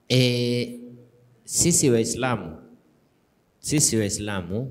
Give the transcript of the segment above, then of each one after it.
E, sisi Waislamu sisi Waislamu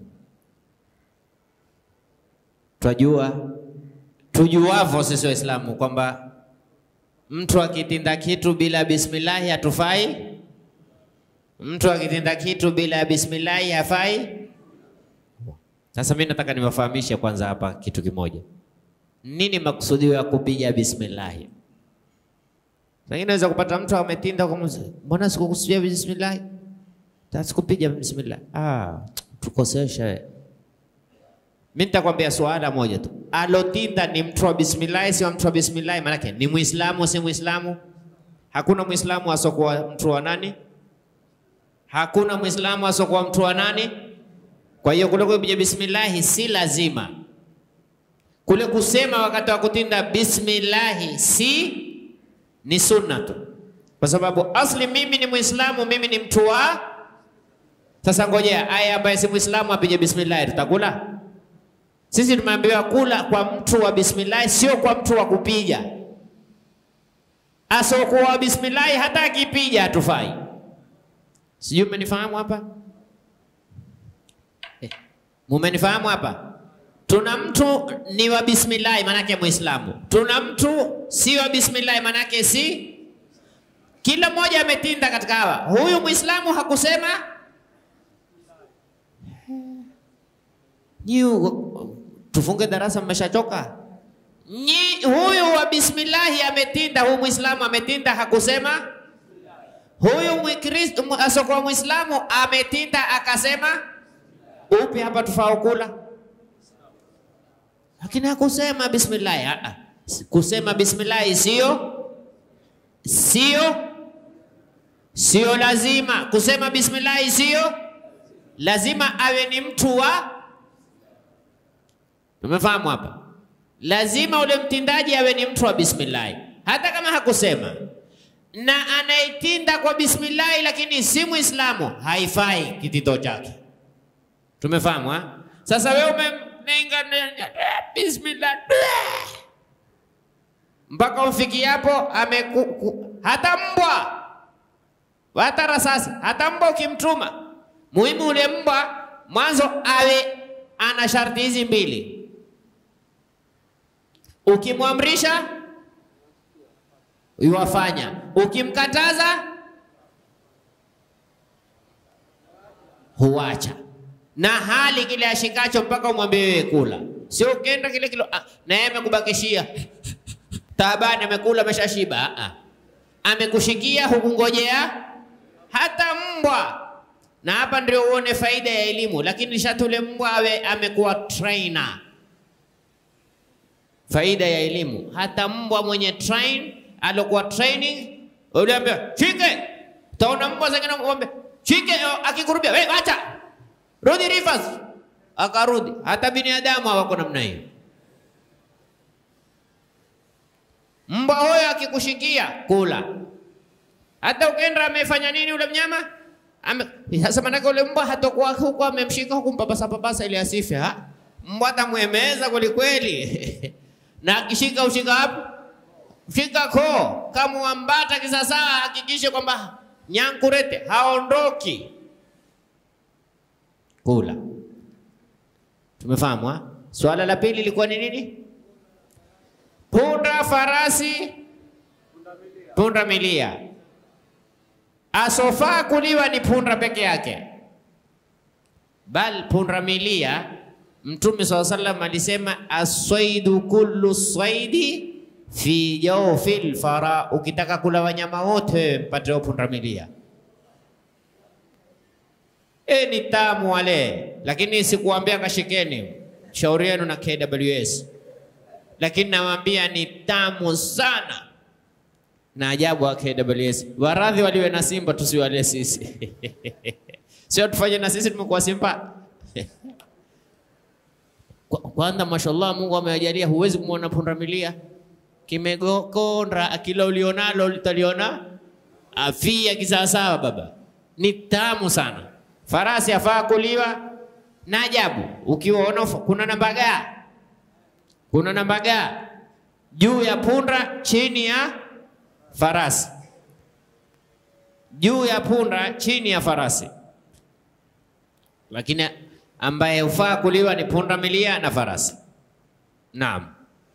twajua tujuavyo sisi Waislamu kwamba mtu akitinda kitu bila bismillahi hatufai. Mtu akitinda kitu bila bismillahi hafai. Sasa mimi nataka niwafahamishe kwanza hapa kitu kimoja. Nini makusudio ya kupiga bismillahi? Sasa inaweza kupata mtu ametinda kwa mzee. Mbona sikukusudia bismillahi? Sikupiga bismillah. Ah, tukosesha wewe. Mimi nitakwambia swala moja tu. Alotinda ni mtu wa bismillah, si wa mtu wa bismillah, maanake ni Muislamu, si Muislamu? Hakuna Muislamu asokuwa mtu wa nani? Hakuna Muislamu asokuwa mtu wa nani? Kwa hiyo kule kupiga bismillah si lazima. Kule kusema wakati wa kutinda bismillah si ni sunna tu, kwa sababu asli mimi ni Muislamu, mimi ni mtu wa. Sasa ngojea, aya ambaye si Muislamu apige bismillah, tutakula? Sisi tumeambiwa kula kwa mtu wa bismillah, sio kwa mtu wa kupiga. Asokuwa wa bismillah hata akipiga hatufai. Sijui mmenifahamu hapa eh, mumenifahamu hapa? Tuna mtu ni wa bismillah manake Muislamu, tuna mtu si wa bismillah manake si. Kila mmoja ametinda katika hawa. Huyu Muislamu hakusema nyi tufunge darasa, mmeshachoka nyi. Huyu wa bismillahi ametinda, huyu Muislamu ametinda, hakusema. Huyu Mkristo asokuwa Muislamu ametinda, akasema upi hapa tufao kula lakini hakusema bismillahi. Kusema bismillahi sio sio sio lazima. Kusema bismillahi sio lazima, awe ni mtu wa. Tumefahamu hapa, lazima ule mtindaji awe ni mtu wa bismillahi, hata kama hakusema. Na anaitinda kwa bismillahi, lakini si Muislamu, haifai kitito chake. Tumefahamu ha? Sasa wewe ume bismillah mpaka ufiki hapo ameku, hata mbwa hata rasasi hata mbwa ukimtuma, muhimu ule mbwa mwanzo awe ana sharti hizi mbili. Ukimwamrisha yuwafanya, ukimkataza huacha na hali kile ashikacho mpaka umwambie wewe kula, sio ukenda kile kilo ah, na yeye amekubakishia taabani, amekula ameshashiba. Ah, amekushikia hukungojea hata mbwa. Na hapa ndio uone faida ya elimu, lakini shatule mbwa awe amekuwa trainer. Faida ya elimu, hata mbwa mwenye train alokuwa training, uliambia shike, utaona mbwa zingine ng'ombe shike, akikurubia wewe acha rudi reverse, akarudi. Hata binadamu hawako namna hiyo. Mbwa huyo akikushikia kula, hata ukenda amefanya nini ule mnyama ame, sasa manake ule mbwa hatakuwa huko amemshika huku mpapasa papasa ili asife. Ha, mbwa atamwemeza kwelikweli na akishika ushika hapo, shika koo kama wambata kisasa, hakikishe kwamba nyankurete haondoki kula. Tumefahamu ha? Swala la pili lilikuwa ni nini? Punda, farasi, punda milia. Asofaa kuliwa ni punda peke yake, bal punda milia. Mtume saa sallam alisema aswaidu kullu swaidi fi jawfil fara, ukitaka kula wanyama wote mpate punda milia. E, ni tamu wale, lakini sikuambia kashikeni, shauri yenu na KWS, lakini nawaambia ni tamu sana. Na ajabu wa KWS, waradhi waliwe na Simba, tusiwale sisi sio tufanye na sisi tumekuwa Simba kwanza. Mashallah, Mungu amewajalia, huwezi kumwona pundamilia kimegokonda, akila ulionalo litaliona afia kisawasawa. Baba, ni tamu sana. Farasi afaa kuliwa na ajabu. Ukiwaona kuna namba gaa, kuna namba gaa juu ya punda, chini ya farasi. juu ya punda, chini ya farasi, lakini ambaye hufaa kuliwa ni punda milia na farasi. Naam,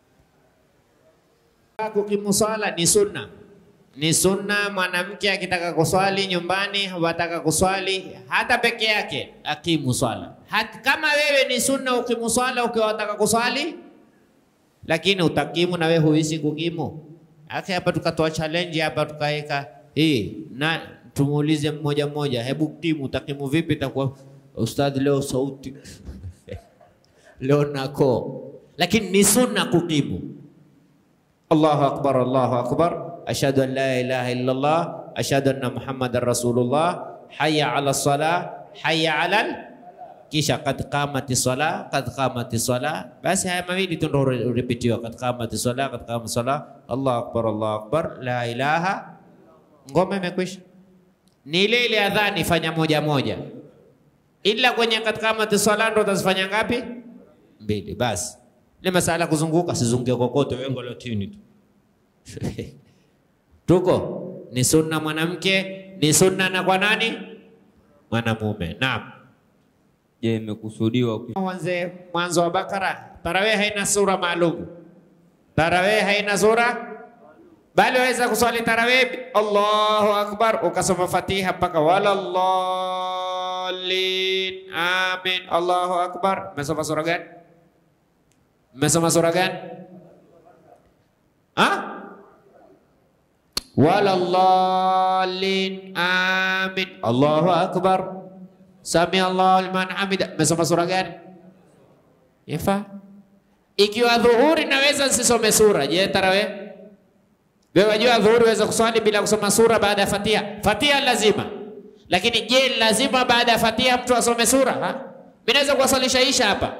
kukimu swala ni sunna, ni sunna. Mwanamke akitaka kuswali nyumbani, wataka kuswali hata peke yake, akimu swala. Hata kama wewe ni sunna ukimu swala ukiwa wataka kuswali, lakini utakimu na wewe huisi kukimu. Ake hapa tukatoa challenge hapa tukaweka hii na tumuulize mmoja mmoja, hebu kimu utakimu vipi? Itakuwa ustadhi, leo sauti leo nako, lakini ni sunna kukimu. Allahu akbar, Allahu akbar, ashhadu an la ilaha illa Allah, ashhadu anna Muhammadan rasulullah, hayya ala salah, hayya ala kisha kad qamati sala, kad qamati sala. Basi haya mawili tu ndio urepetiwa, kad qamati sala, kad qamati sala, Allahu akbar, Allahu akbar, la ilaha. Ngoma imekwisha. Ni ile ile adhani, fanya moja moja, ila kwenye kad qamati sala ndo utazifanya ngapi? Mbili. Basi ile masala kuzunguka, sizunguke kokote, wengo la chini tu tuko ni sunna mwanamke, ni sunna na kwa nani? Mwanamume. Naam. Je, imekusudiwa ku- Mwanze mwanzo wa Bakara, tarawih haina sura maalum. Tarawih haina sura bali waweza kuswali tarawih Allahu akbar, ukasoma Fatiha mpaka walallalin, amin, Allahu akbar. Umesoma sura gani? Umesoma sura gani? Ah? Walallalin, amin, Allahu akbar. Sami Allahu liman hamida. Umesoma sura gani? Yafaa. Ikiwa dhuhuri naweza nisisome sura, je, tarawih? Wewe wajua dhuhuri waweza kuswali bila kusoma sura baada ya Fatiha. Fatiha lazima. Lakini je, lazima baada ya Fatiha mtu asome sura? Ha? Mimi naweza kuwaswalisha Isha hapa.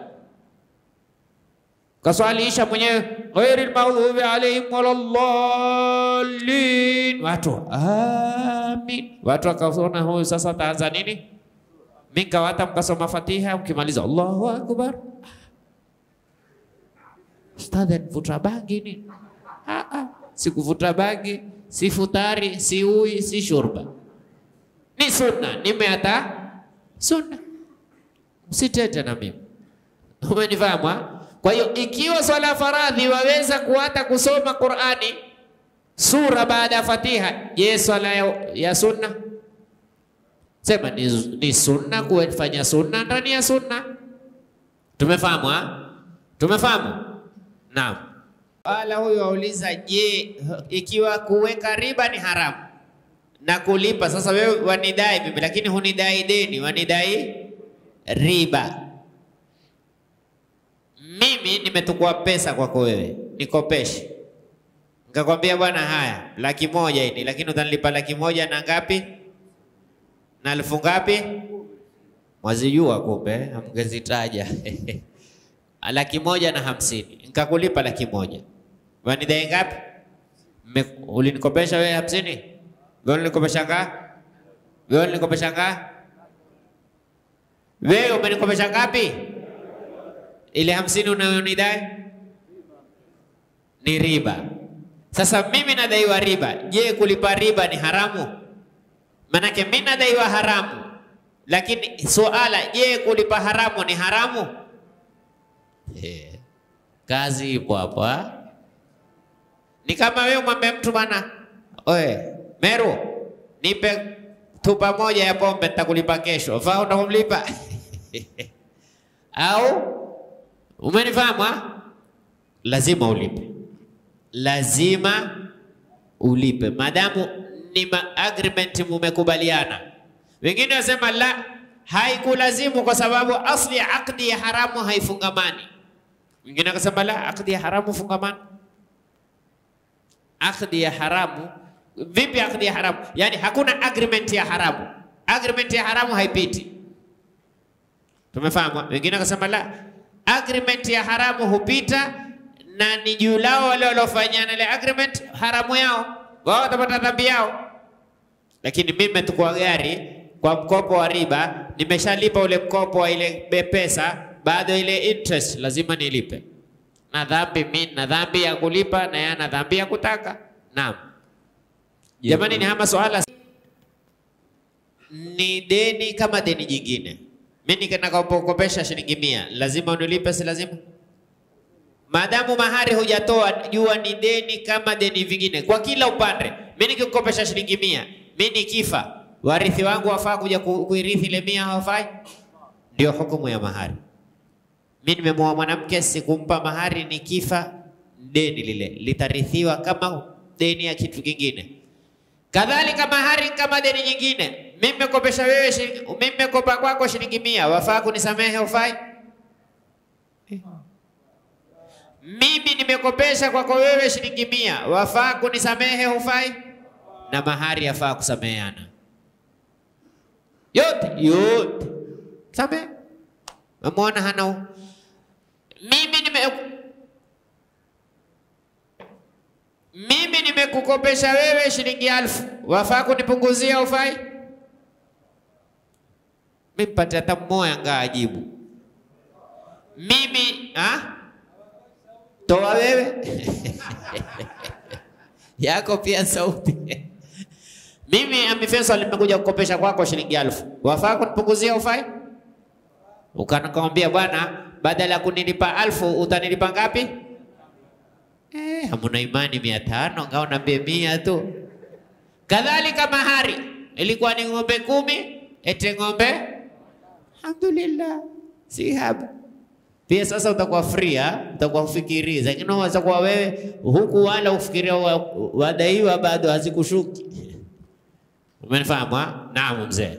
Kaswali Isha mwenyewe ghairil maghdubi alaihim waladdallin. Watu amin. Watu wakaona huyu sasa ataanza nini? Mikawata mkasoma Fatiha, mkimaliza Allahu akbar. Ustadhi anivuta bangi nini? Ah, ah, sikuvuta bangi, si futari, si ui, si shurba, ni sunna, nimeata sunna. Msitete na mimi, umenifahamu? ha? Kwa hiyo ikiwa swala ya faradhi waweza kuata kusoma Qur'ani sura baada ya Fatiha, je, swala ya, ya sunna Sema ni, ni sunna kufanya sunna ndani ya sunna. Tumefahamu ha? Tumefahamu? Naam. Wala huyo auliza, je, ikiwa kuweka riba ni haramu na kulipa sasa, wewe wanidai mimi, lakini hunidai deni, wanidai riba. Mimi nimetukua pesa kwako wewe, nikopeshe, nikakwambia bwana, haya laki moja hili, lakini utanilipa laki moja na ngapi? na elfu ngapi? Mwazijua kumbe, hamgezitaja laki moja na hamsini, nikakulipa laki moja. Wanidai ngapi? Mme- Ulinikopesha wewe hamsini, wewe ulinikopesha ngapi? Wewe ulinikopesha ngapi? Wewe umenikopesha ngapi? Ile hamsini unayonidai ni riba. Sasa mimi nadaiwa riba. Je, kulipa riba ni haramu? Manake mimi nadaiwa haramu, lakini suala, je, kulipa haramu ni haramu? Eh, kazi ipo hapo. ha? Ni kama wewe mwambie mtu bana, oe Meru, nipe tupa moja ya pombe nitakulipa kesho. Faa utakumlipa au umenifahamu? ha? Lazima ulipe, lazima ulipe madamu ni ma agreement mumekubaliana. Wengine wasema la, haikulazimu kwa sababu asli ya akdi ya haramu haifungamani. Wengine wakasema la, akdi ya haramu fungamani. Akdi ya haramu vipi? Akdi ya haramu yani hakuna agreement ya haramu, agreement ya haramu haipiti. Tumefahamu? Wengine wakasema la, agreement ya haramu hupita na ni juu lao wale waliofanyana ile agreement haramu yao wao watapata dhambi yao. Lakini mimi nimechukua gari kwa mkopo wa riba, nimeshalipa ule mkopo wa ile be- pesa, bado ile interest lazima nilipe, na dhambi mimi na dhambi ya kulipa na yana dhambi ya kutaka. Naam, Je, jamani, ni hama swala ni deni kama deni jingine. Mimi nikanakopokopesha shilingi mia, lazima unilipe, si lazima? Maadamu mahari hujatoa, jua ni deni kama deni vingine kwa kila upande. Mimi nikikukopesha shilingi mia, mimi nikifa, warithi wangu wafaa kuja ku- kuirithi ile mia, hawafai? Ndio hukumu ya mahari. Mimi nimemoa mwanamke, sikumpa mahari, nikifa deni lile litarithiwa kama deni ya kitu kingine. Kadhalika mahari kama deni nyingine. Mimi nimekopesha wewe shilingi, mimi nimekopa kwako shilingi mia, wafaa kunisamehe, hufai? Mimi nimekopesha kwako wewe shilingi mia, wafaa kunisamehe, hufai? Na mahari yafaa kusameheana yote yote, samehe. Umeona hana u- mimi nime mimi nimekukopesha wewe shilingi alfu, wafaa kunipunguzia ufai? Mimi mpate hata mmoja ngaa ajibu. Mimi ha? Toa wewe yako pia sauti. Mimi Ami Faisal nimekuja kukopesha kwako shilingi alfu, wafaa kunipunguzia ufai? Ukanakwambia bwana, badala ya kunilipa alfu utanilipa ngapi? Eh, hamuna imani mia tano ngao nambie mia tu. Kadhalika mahari ilikuwa ni ng'ombe kumi, ete ng'ombe alhamdulillah, si haba pia. Sasa utakuwa free ha? utakuwa ufikiri, lakini unaweza kuwa wewe huku wala ufikiria wa, wadaiwa bado hazikushuki. Umenifahamu? ha? Naam mzee.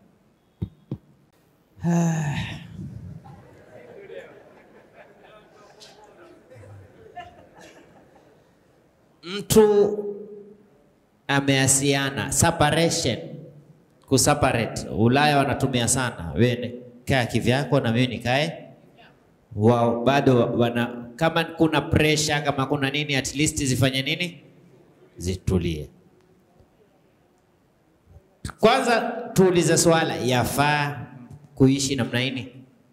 mtu ameasiana separation, kuseparate. Ulaya wanatumia sana, wewe kaa kivyako na mimi nikae wao, bado wana kama kuna pressure, kama kuna nini, at least zifanye nini, zitulie. Kwanza tuulize swala, yafaa kuishi namna hii?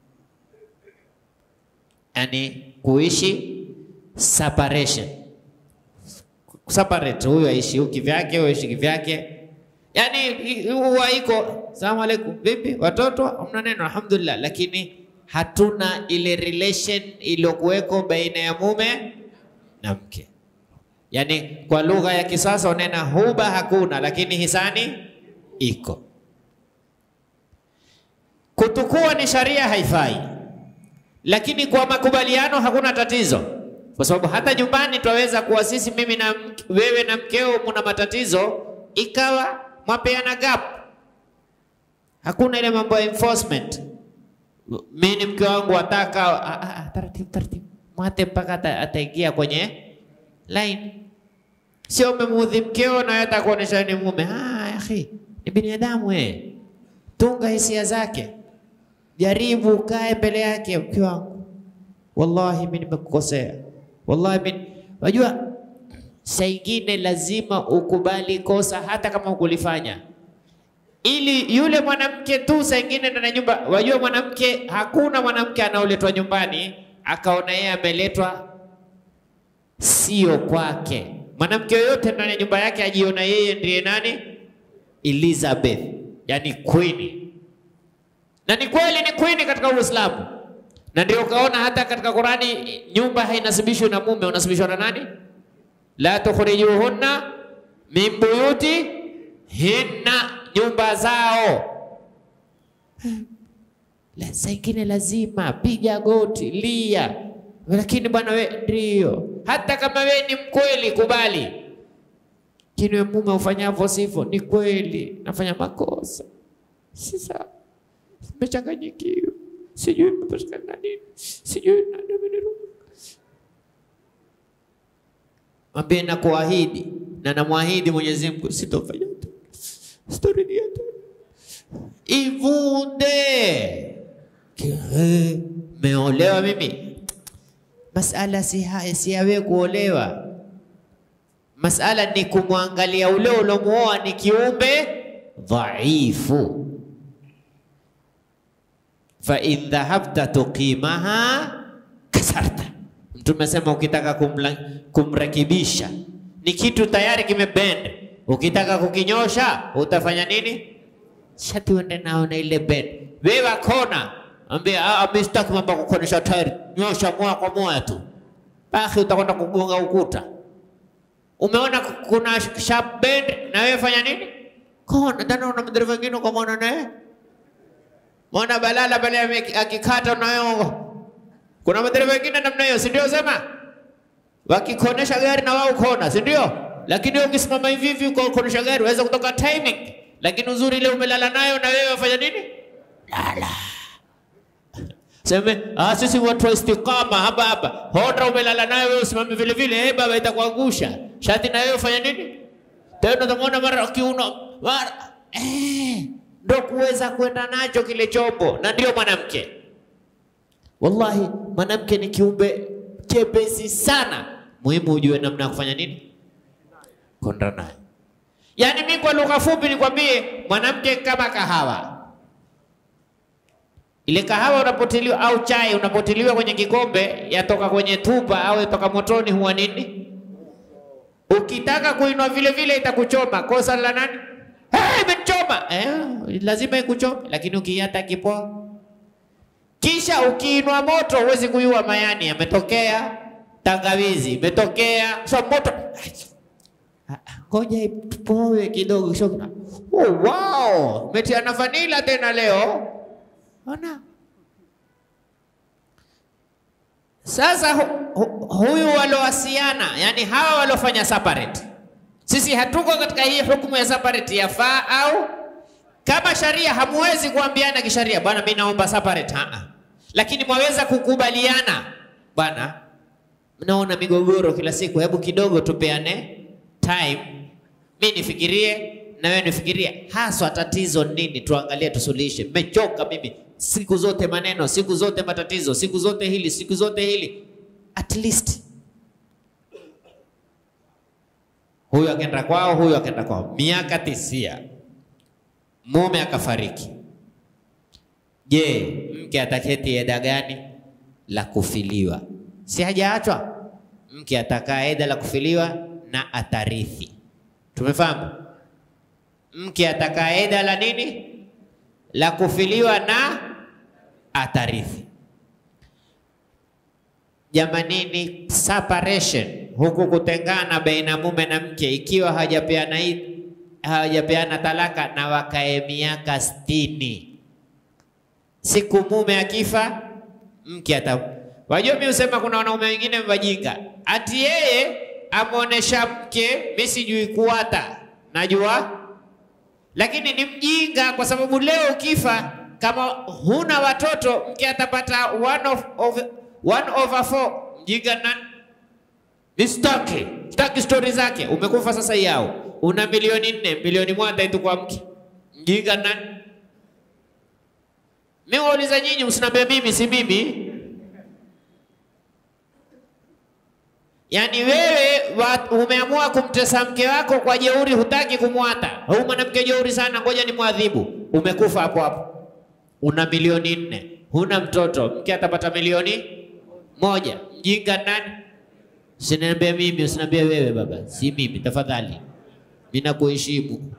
Yani kuishi separation separate, huyu aishi huku kivyake, huyu aishi kivyake, yani huwa iko salamu alaikum, vipi watoto, hamna neno, alhamdulillah, lakini hatuna ile relation iliyokuweko baina ya mume na mke. Yani kwa lugha ya kisasa unena huba hakuna, lakini hisani iko. Kutukua ni sharia haifai, lakini kwa makubaliano hakuna tatizo kwa sababu hata nyumbani twaweza kuwa sisi mimi na mke- wewe na mkeo muna matatizo, ikawa mwapeana gap, hakuna ile mambo ya enforcement. Mimi ni mke wangu ataka ah, ah, ah, taratibu taratibu, mwate mpaka ata- ataingia kwenye line. Sio umemuudhi mkeo na wewe atakuonesha ni mume. Ah, akhi, ni binadamu eh, tunga hisia zake, jaribu kae mbele yake, mke wangu wallahi mimi nimekukosea, wallahi mimi wajua, saa ingine lazima ukubali kosa hata kama ukulifanya, ili yule mwanamke tu saa ingine ndani ya nyumba. Wajua mwanamke, hakuna mwanamke anaoletwa nyumbani akaona yeye ameletwa sio kwake. Mwanamke yoyote ndani ya nyumba yake ajiona yeye ndiye nani, Elizabeth, yani queen na ni kweli ni queen katika Uislamu, na ndio ukaona hata katika Qurani nyumba hainasibishwi na mume, unasibishwa na nani? la tukhrijuhunna min buyuti hinna, nyumba zao. La, saa ingine lazima piga goti, lia, lakini bwana we ndio, hata kama we ni mkweli, kubali. Lakini we mume ufanyavyo sivyo, ni kweli nafanya makosa, si sawa nimechanganyikiwa, sijui imepatikana na nini, sijui nani ameniruka. Mwambie na kuahidi na namwahidi Mwenyezi Mungu sitofanya tena, sitorudia tena. Ivunde Ki- eh, meolewa mimi, masala si haya, si yawe kuolewa. Masala ni kumwangalia ule ulomuoa ni kiumbe dhaifu fa in dhahabta tuqimaha kasarta. Mtume asema ukitaka kumla, kumrekebisha ni kitu tayari kimebend, ukitaka kukinyosha utafanya nini? shati uende nao na ile bed. Wewe kona, ambia ah, mimi sitaki mambo ya kukonesha tairi, nyosha moja kwa moja tu, basi utakwenda kugonga ukuta. Umeona ku- kuna sharp bend, na wewe fanya nini? Kona. Tena una madereva wengine ukamwona naye mwana balala pale ame- akikata na wewe kuna madereva wengine namna hiyo, si ndio? Sema wakikonesha gari na wao kona, si ndio? Lakini wewe ukisimama hivi hivi kwa kuonesha gari waweza kutoka timing, lakini uzuri ile umelala nayo na wewe wafanya nini? Lala. Seme, ah, sisi watu wa istiqama hapa hapa. Honda umelala nayo wewe usimame vile vile, eh baba itakuangusha. Shati na wewe ufanya nini? Tena utamuona mara kiuno mara eh, ndo kuweza kwenda nacho kile chombo, na ndio mwanamke. Wallahi, mwanamke ni kiumbe chepesi sana. Muhimu ujue namna ya kufanya nini, konda naye. Yaani mimi kwa lugha fupi nikwambie, mwanamke kama kahawa. Ile kahawa unapotiliwa au chai unapotiliwa kwenye kikombe, yatoka kwenye tupa au yatoka motoni, huwa nini? Ukitaka kuinua vile vile itakuchoma. Kosa la nani? Hey, imenichoma. Eh, lazima ikuchome, lakini ukiiata kipoa kisha ukiinua moto huwezi kuiua mayani, yametokea tangawizi, imetokea so moto. Ah, ah, Ngoja ipoe kidogo, kisha kuna- oh, wow, umetiana vanila tena leo. Ona sasa, hu, hu, huyu walowasiana, yani hawa walofanya separate, sisi hatuko katika hii hukumu ya separate, yafaa au kama sharia hamwezi kuambiana kisharia, bwana, mimi naomba separate. Haa, lakini mwaweza kukubaliana, bwana, mnaona migogoro kila siku, hebu kidogo tupeane time, mi nifikirie na wewe nifikirie, haswa tatizo nini, tuangalie tusuluhishe. Mechoka mimi siku zote maneno, siku zote matatizo, siku zote hili, siku zote hili. At least huyu akaenda kwao, huyu akaenda kwao, miaka tisia mume akafariki. Je, mke ataketi eda gani la kufiliwa? Si hajaachwa? Mke atakaa eda la kufiliwa na atarithi. Tumefahamu? Mke atakaa eda la nini? La kufiliwa na atarithi. Jamanini, separation huku kutengana baina mume na mke, ikiwa hajapeana hii hawajapeana talaka na wakae miaka sitini. Siku mume akifa, mke ata wajua, mimi husema kuna wanaume wengine wajinga, ati yeye amuonesha mke, mimi sijui kuwata, najua lakini ni mjinga, kwa sababu leo ukifa, kama huna watoto, mke atapata one of, of, one over four. Mjinga nani? Nisitaki, sitaki stori zake. Umekufa sasa yao, una milioni nne, milioni moja itu kwa mke. Mjinga nani? Mimi wauliza nyinyi, msiniambie mimi, si mimi. Yaani wewe wa- umeamua kumtesa mke wako kwa jeuri, hutaki kumwata. Huyu mwanamke jeuri sana, ngoja ni mwadhibu. Umekufa hapo hapo, una milioni nne, huna mtoto, mke atapata milioni moja. Mjinga nani? Usiniambie mimi, usiniambie wewe baba, si mimi tafadhali. Mimi nakuheshimu.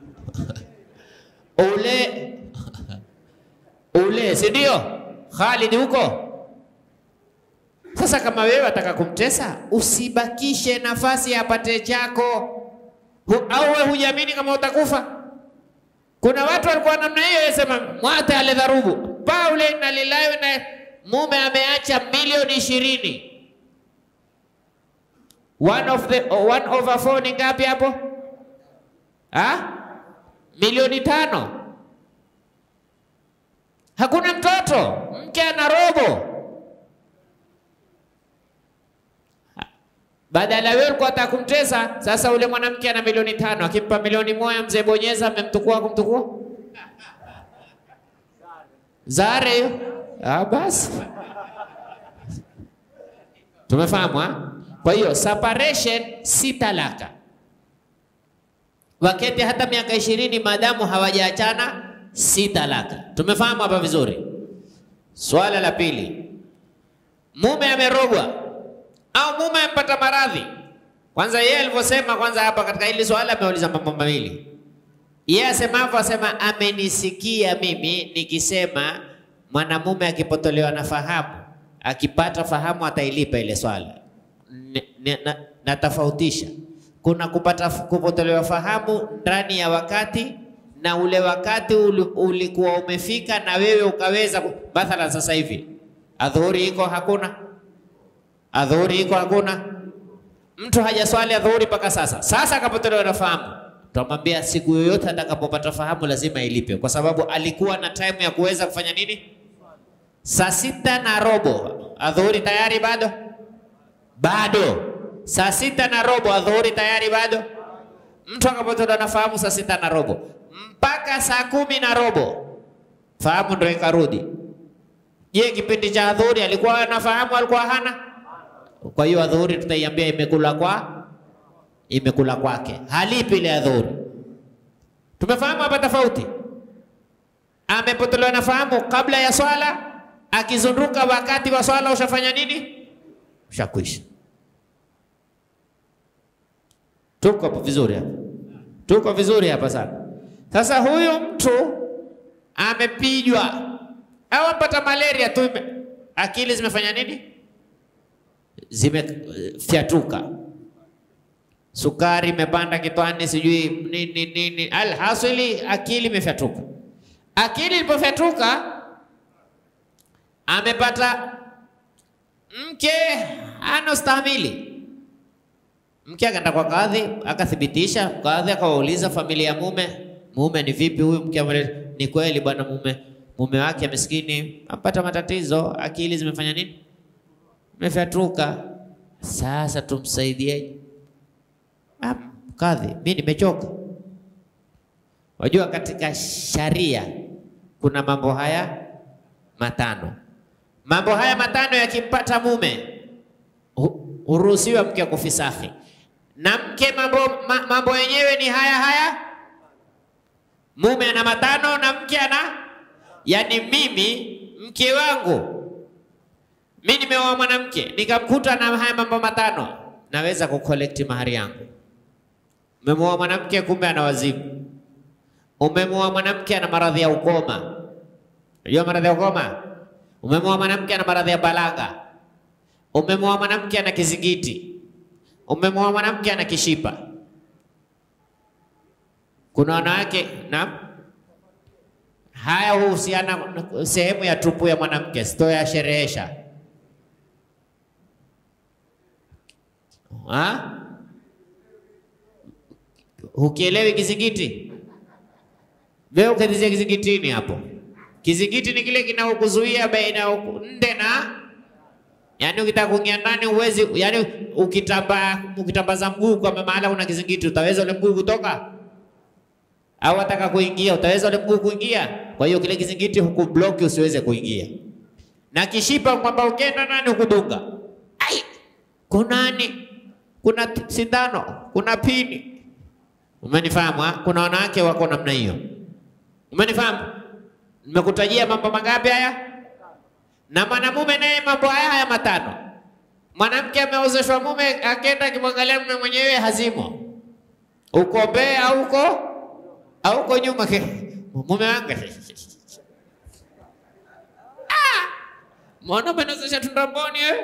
ule ule, si ndio? Khalid huko. Sasa kama wewe wataka kumtesa, usibakishe nafasi apate chako, Hu, au wewe hujiamini kama utakufa. Kuna watu walikuwa namna hiyo, yasema mwate ale dharubu Paule na lilawe na mume ameacha milioni ishirini One of the one over four ni ngapi hapo? Ha? Milioni tano. Hakuna mtoto, mke ana robo. Badala wewe ulikuwa unataka kumtesa, sasa ule mwanamke ana milioni tano, akimpa milioni moja mzee bonyeza amemtukua kumtukua. Zare hiyo. Ah, basi. Tumefahamu ha? Kwa hiyo separation si talaka. Waketi hata miaka ishirini maadamu hawajaachana si talaka. Tumefahamu hapa vizuri. Swala la pili, mume amerogwa au mume amepata maradhi. Kwanza yeye alivyosema, kwanza hapa katika hili swala ameuliza mambo mawili. Yeye asemavyo asema, amenisikia mimi nikisema, mwanamume akipotolewa na fahamu, akipata fahamu atailipa ile swala. N- n- na- Natofautisha, kuna kupata kupotolewa fahamu ndani ya wakati na ule wakati uli- ulikuwa umefika na wewe ukaweza ku- mathalan, sasa hivi adhuhuri iko hakuna, adhuhuri iko hakuna, mtu hajaswali adhuhuri mpaka sasa. Sasa akapotolewa na fahamu, tutamwambia siku yoyote atakapopata fahamu lazima ilipe, kwa sababu alikuwa na time ya kuweza kufanya nini? Saa sita na robo adhuhuri tayari bado bado. Saa sita na robo adhuhuri tayari bado. Mtu akapotolewa na fahamu saa sita na robo mpaka saa kumi na robo fahamu ndio ikarudi. Je, kipindi cha adhuhuri alikuwa anafahamu, alikuwa hana? Kwa hiyo adhuhuri tutaiambia imekula kwa imekula kwake, halipi ile adhuhuri. Tumefahamu hapa tofauti. Amepotolewa na fahamu kabla ya swala, akizunduka wakati wa swala ushafanya nini? Ushakwisha. Tuko hapo vizuri hapa, tuko vizuri hapa sana. Sasa huyu mtu amepijwa au ampata malaria tu, ime- akili zimefanya nini? Zimefyatuka, sukari imepanda kitwani, sijui nini nini, alhasili akili imefyatuka. Akili ilipofyatuka, amepata mke anostahimili Mke akaenda kwa kadhi akathibitisha, kadhi akawauliza familia ya mume, mume ni vipi huyu mke? amele- Ni kweli bwana, mume mume wake maskini apata matatizo, akili zimefanya nini? Imefyatuka. Sasa tumsaidieje? Ah, Kadhi, mimi nimechoka. Wajua, katika sharia kuna mambo haya matano. Mambo haya matano yakimpata mume hu- huruhusiwa mke kufisahi na mke mambo, ma, mambo yenyewe ni haya haya. Mume ana matano na mke ana, yani mimi mke wangu mi nimeoa mwanamke nikamkuta na haya mambo matano, naweza kukolekti mahari yangu. Umemwoa mwanamke kumbe ana wazimu. Umemwoa mwanamke ana maradhi ya ukoma. Unajua maradhi ya ukoma? Umemwoa mwanamke ana maradhi ya balagha. Umemwoa mwanamke ana kizingiti. Umemwoa mwanamke ana kishipa. Kuna wanawake na haya huhusiana na sehemu ya tupu ya mwanamke, sitoyasherehesha. Ha? Ukielewi kizingiti, wewe ukatizia kizingitini hapo. Kizingiti ni kile kinaokuzuia baina ya uku- nde na Yaani ukitaka kuingia ndani uwezi, yaani ukitamba ukitambaza mguu kwa mahala kuna kizingiti, utaweza ule mguu kutoka? Au ataka kuingia, utaweza ule mguu kuingia? Kwa hiyo kile kizingiti hukubloki usiweze kuingia. Na kishipa kwamba ukienda ndani hukudunga. Ai, kunani? Kuna t- sindano, kuna pini. Umenifahamu? ha? Kuna wanawake wako namna hiyo. Umenifahamu? Nimekutajia mambo mangapi haya? na mwanamume naye mambo haya haya matano. Mwanamke ameozeshwa mume, akenda akimwangalia mume mwenyewe hazimo, uko mbele au uko au uko nyuma ke mume wangu Ah! mbona umeozesha tumboni eh?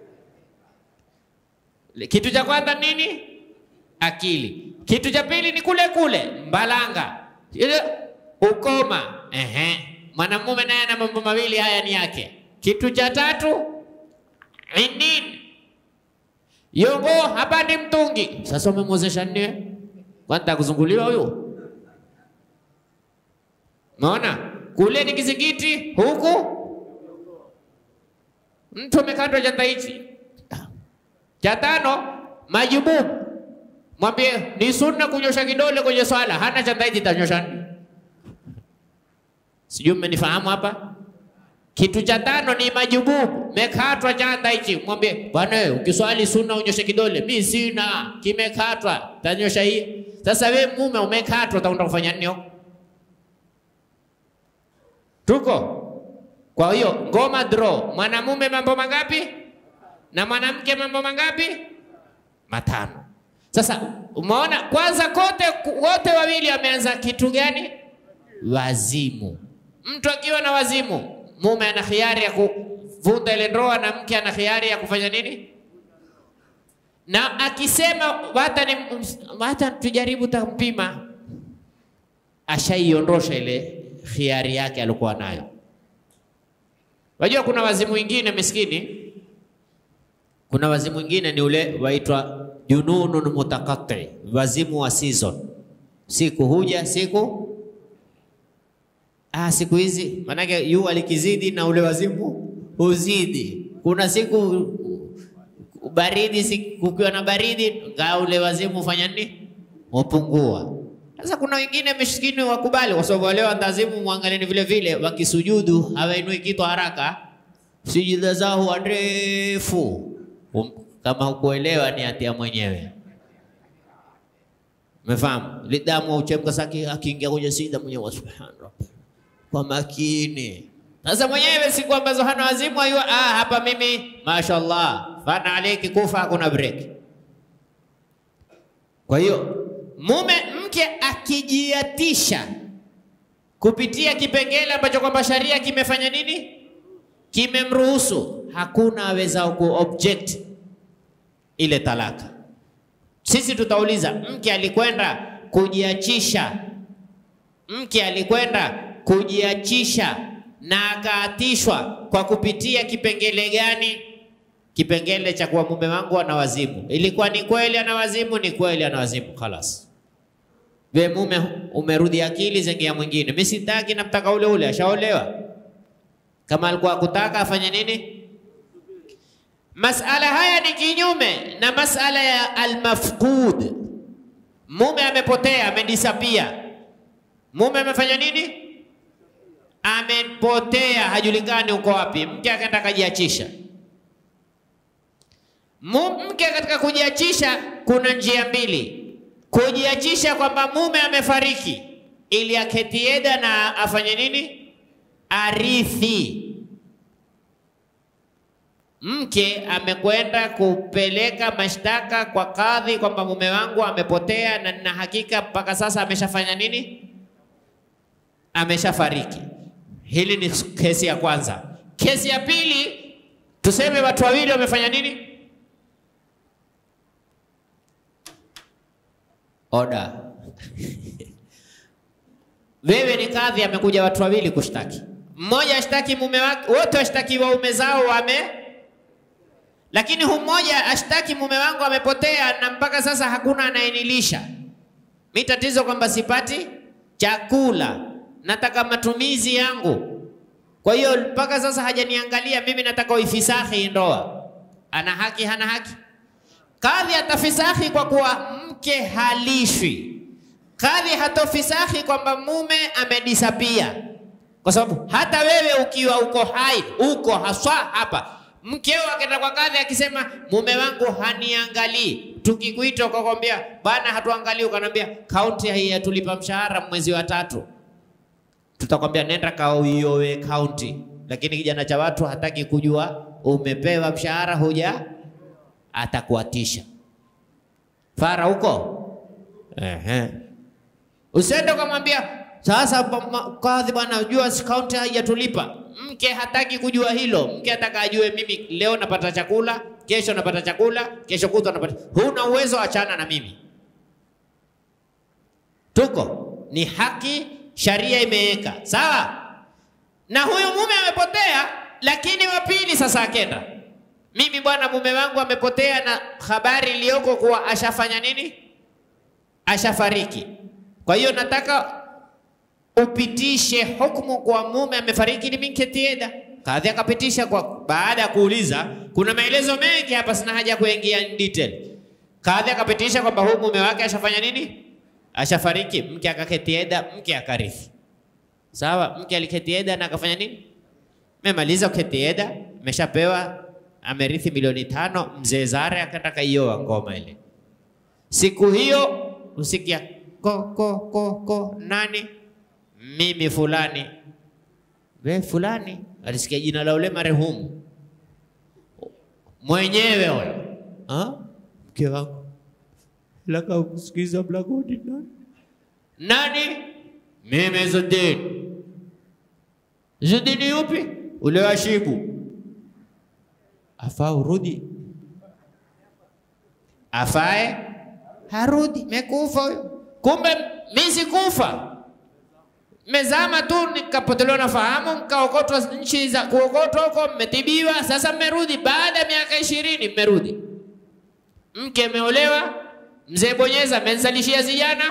Kitu cha kwanza nini? Akili. Kitu cha pili ni kule kule mbalanga, ile ukoma. Ehe, mwanamume naye ana mambo mawili haya ni yake. Kitu cha tatu ni nini? Yongo hapa ni mtungi. Sasa umemwozesha nini? Kwanza kuzunguliwa huyu. Umeona? Kule ni kizingiti, huku mtu amekatwa chanda hichi. Cha tano majububu. Mwambie ni sunna kunyosha kidole kwenye swala, hana chanda hichi tanyosha nini? Sijui mmenifahamu hapa? Kitu cha tano ni majububu, mekatwa chanda hichi. Mwambie bwana, wewe ukiswali sunna unyoshe kidole. Mi sina, kimekatwa, tanyosha hii. Sasa we mume umekatwa, utakwenda kufanya nini huko? Tuko kwa hiyo ngoma draw, mwanamume mambo mangapi na mwanamke mambo mangapi? Matano. Sasa umeona kwanza kote wote wawili wameanza kitu gani? Wazimu. Mtu akiwa na wazimu, mume ana khiari ya kuvunja ile ndoa na mke ana khiari ya kufanya nini? Na akisema hata ni hata tujaribu tampima, ashaiondosha ile khiari yake alikuwa nayo. Wajua kuna wazimu wengine miskini, kuna wazimu wengine ni ule waitwa jununun mutakati, wazimu wa season. Siku huja siku ah, siku hizi manake jua likizidi na ule wazimu huzidi. Kuna siku baridi, siku kukiwa na baridi, kaa ule wazimu hufanya nini? Hupungua. Sasa kuna wengine miskini wakubali, kwa sababu wale wandazimu, mwangalieni vile vile, wakisujudu hawainui kitu haraka, sujuda zao huwa ndefu. Um, kama hukuelewa ni hatia mwenyewe. Umefahamu? Lidamu uchemka saki akiingia kwenye sida mwenyewe subhanallah. Kwa makini. Sasa mwenyewe siku ambazo hana wazimu ayua, ah, hapa mimi mashaallah, fana aleki kufa hakuna break. Kwa hiyo mume mke akijiatisha kupitia kipengele ambacho kwamba sharia kimefanya nini, kimemruhusu, hakuna awezao ku object ile talaka. Sisi tutauliza, mke alikwenda kujiachisha, mke alikwenda kujiachisha na akaatishwa kwa kupitia kipengele gani? Kipengele cha kuwa mume wangu ana wazimu. Ilikuwa ni kweli ana wazimu? Ni kweli ana wazimu, khalas. We mume umerudi akili, zengia mwingine. Mimi sitaki, namtaka ule ule, ashaolewa. Kama alikuwa akutaka afanye nini? Masala haya ni kinyume na masala ya almafqud. Mume amepotea, amedisapia. Mume amefanya nini? Amepotea, hajulikani uko wapi. Mke akaenda akajiachisha. Mke katika kujiachisha kuna njia mbili. Kujiachisha kwamba mume amefariki ili aketi eda na afanye nini? Arithi. Mke amekwenda kupeleka mashtaka kwa kadhi kwamba mume wangu amepotea na nina hakika mpaka sasa ameshafanya nini? Ameshafariki. Hili ni kesi ya kwanza. Kesi ya pili, tuseme watu wawili wamefanya nini? Oda. Wewe ni kadhi, amekuja watu wawili kushtaki. Mmoja ashtaki mume wake, wote washtaki waume zao wame, lakini hu mmoja ashtaki mume wangu amepotea na mpaka sasa hakuna anayenilisha. Mi tatizo kwamba sipati chakula, nataka matumizi yangu. Kwa hiyo mpaka sasa hajaniangalia mimi, nataka uifisahi ndoa. Ana haki, hana haki? Kadhi atafisahi kwa kuwa mke halishwi. Kadhi hatofisahi kwamba mume amedisapia, kwa sababu hata wewe ukiwa uko hai uko haswa hapa, mkeo akaenda kwa kadhi akisema mume wangu haniangalii, tukikuita ukakwambia bana, hatuangalii, ukanambia kaunti hii yatulipa mshahara mwezi wa tatu, tutakwambia nenda kauiowe kaunti. Lakini kijana cha watu hataki kujua umepewa mshahara huja atakuatisha fara huko. Ehe, usiende ukamwambia sasa kadhi, bwana, jua kaunti haijatulipa. Mke hataki kujua hilo. Mke ataka ajue, mimi leo napata chakula, kesho napata chakula, kesho kutwa napata. Huna uwezo, achana na mimi. Tuko ni haki, sharia imeweka sawa. Na huyu mume amepotea, lakini wa pili sasa akenda mimi bwana, mume wangu amepotea, na habari iliyoko kuwa ashafanya nini? Ashafariki. Kwa hiyo nataka upitishe hukumu kwa mume amefariki, ni minketieda. Kadhi akapitisha kwa baada ya kuuliza, kuna maelezo mengi hapa, sina haja kuingia in detail. Kadhi akapitisha kwamba huyu mume wake ashafanya nini? Ashafariki. Mke akaketieda, mke akarithi. Sawa, mke aliketieda na akafanya nini? Memaliza kuketieda, meshapewa amerithi milioni tano. Mzee Zare akaenda kaioa ngoma ile. Siku hiyo usikia ko ko ko ko, nani? Mimi fulani. We fulani alisikia jina la ule marehemu mwenyewe huyo, mke wangu laka kusikiza mlangoni nani? Nani? Mimi Izzuddin. Izzuddin yupi? Ule wa Shibu. Afaa urudi, afae harudi, mekufa huyo. Kumbe mimi sikufa, mezama tu nikapotelewa na fahamu, nikaokotwa nchi za kuokotwa huko, mmetibiwa. Sasa mmerudi baada ya miaka ishirini, mmerudi mke ameolewa, mzee bonyeza amenizalishia zijana.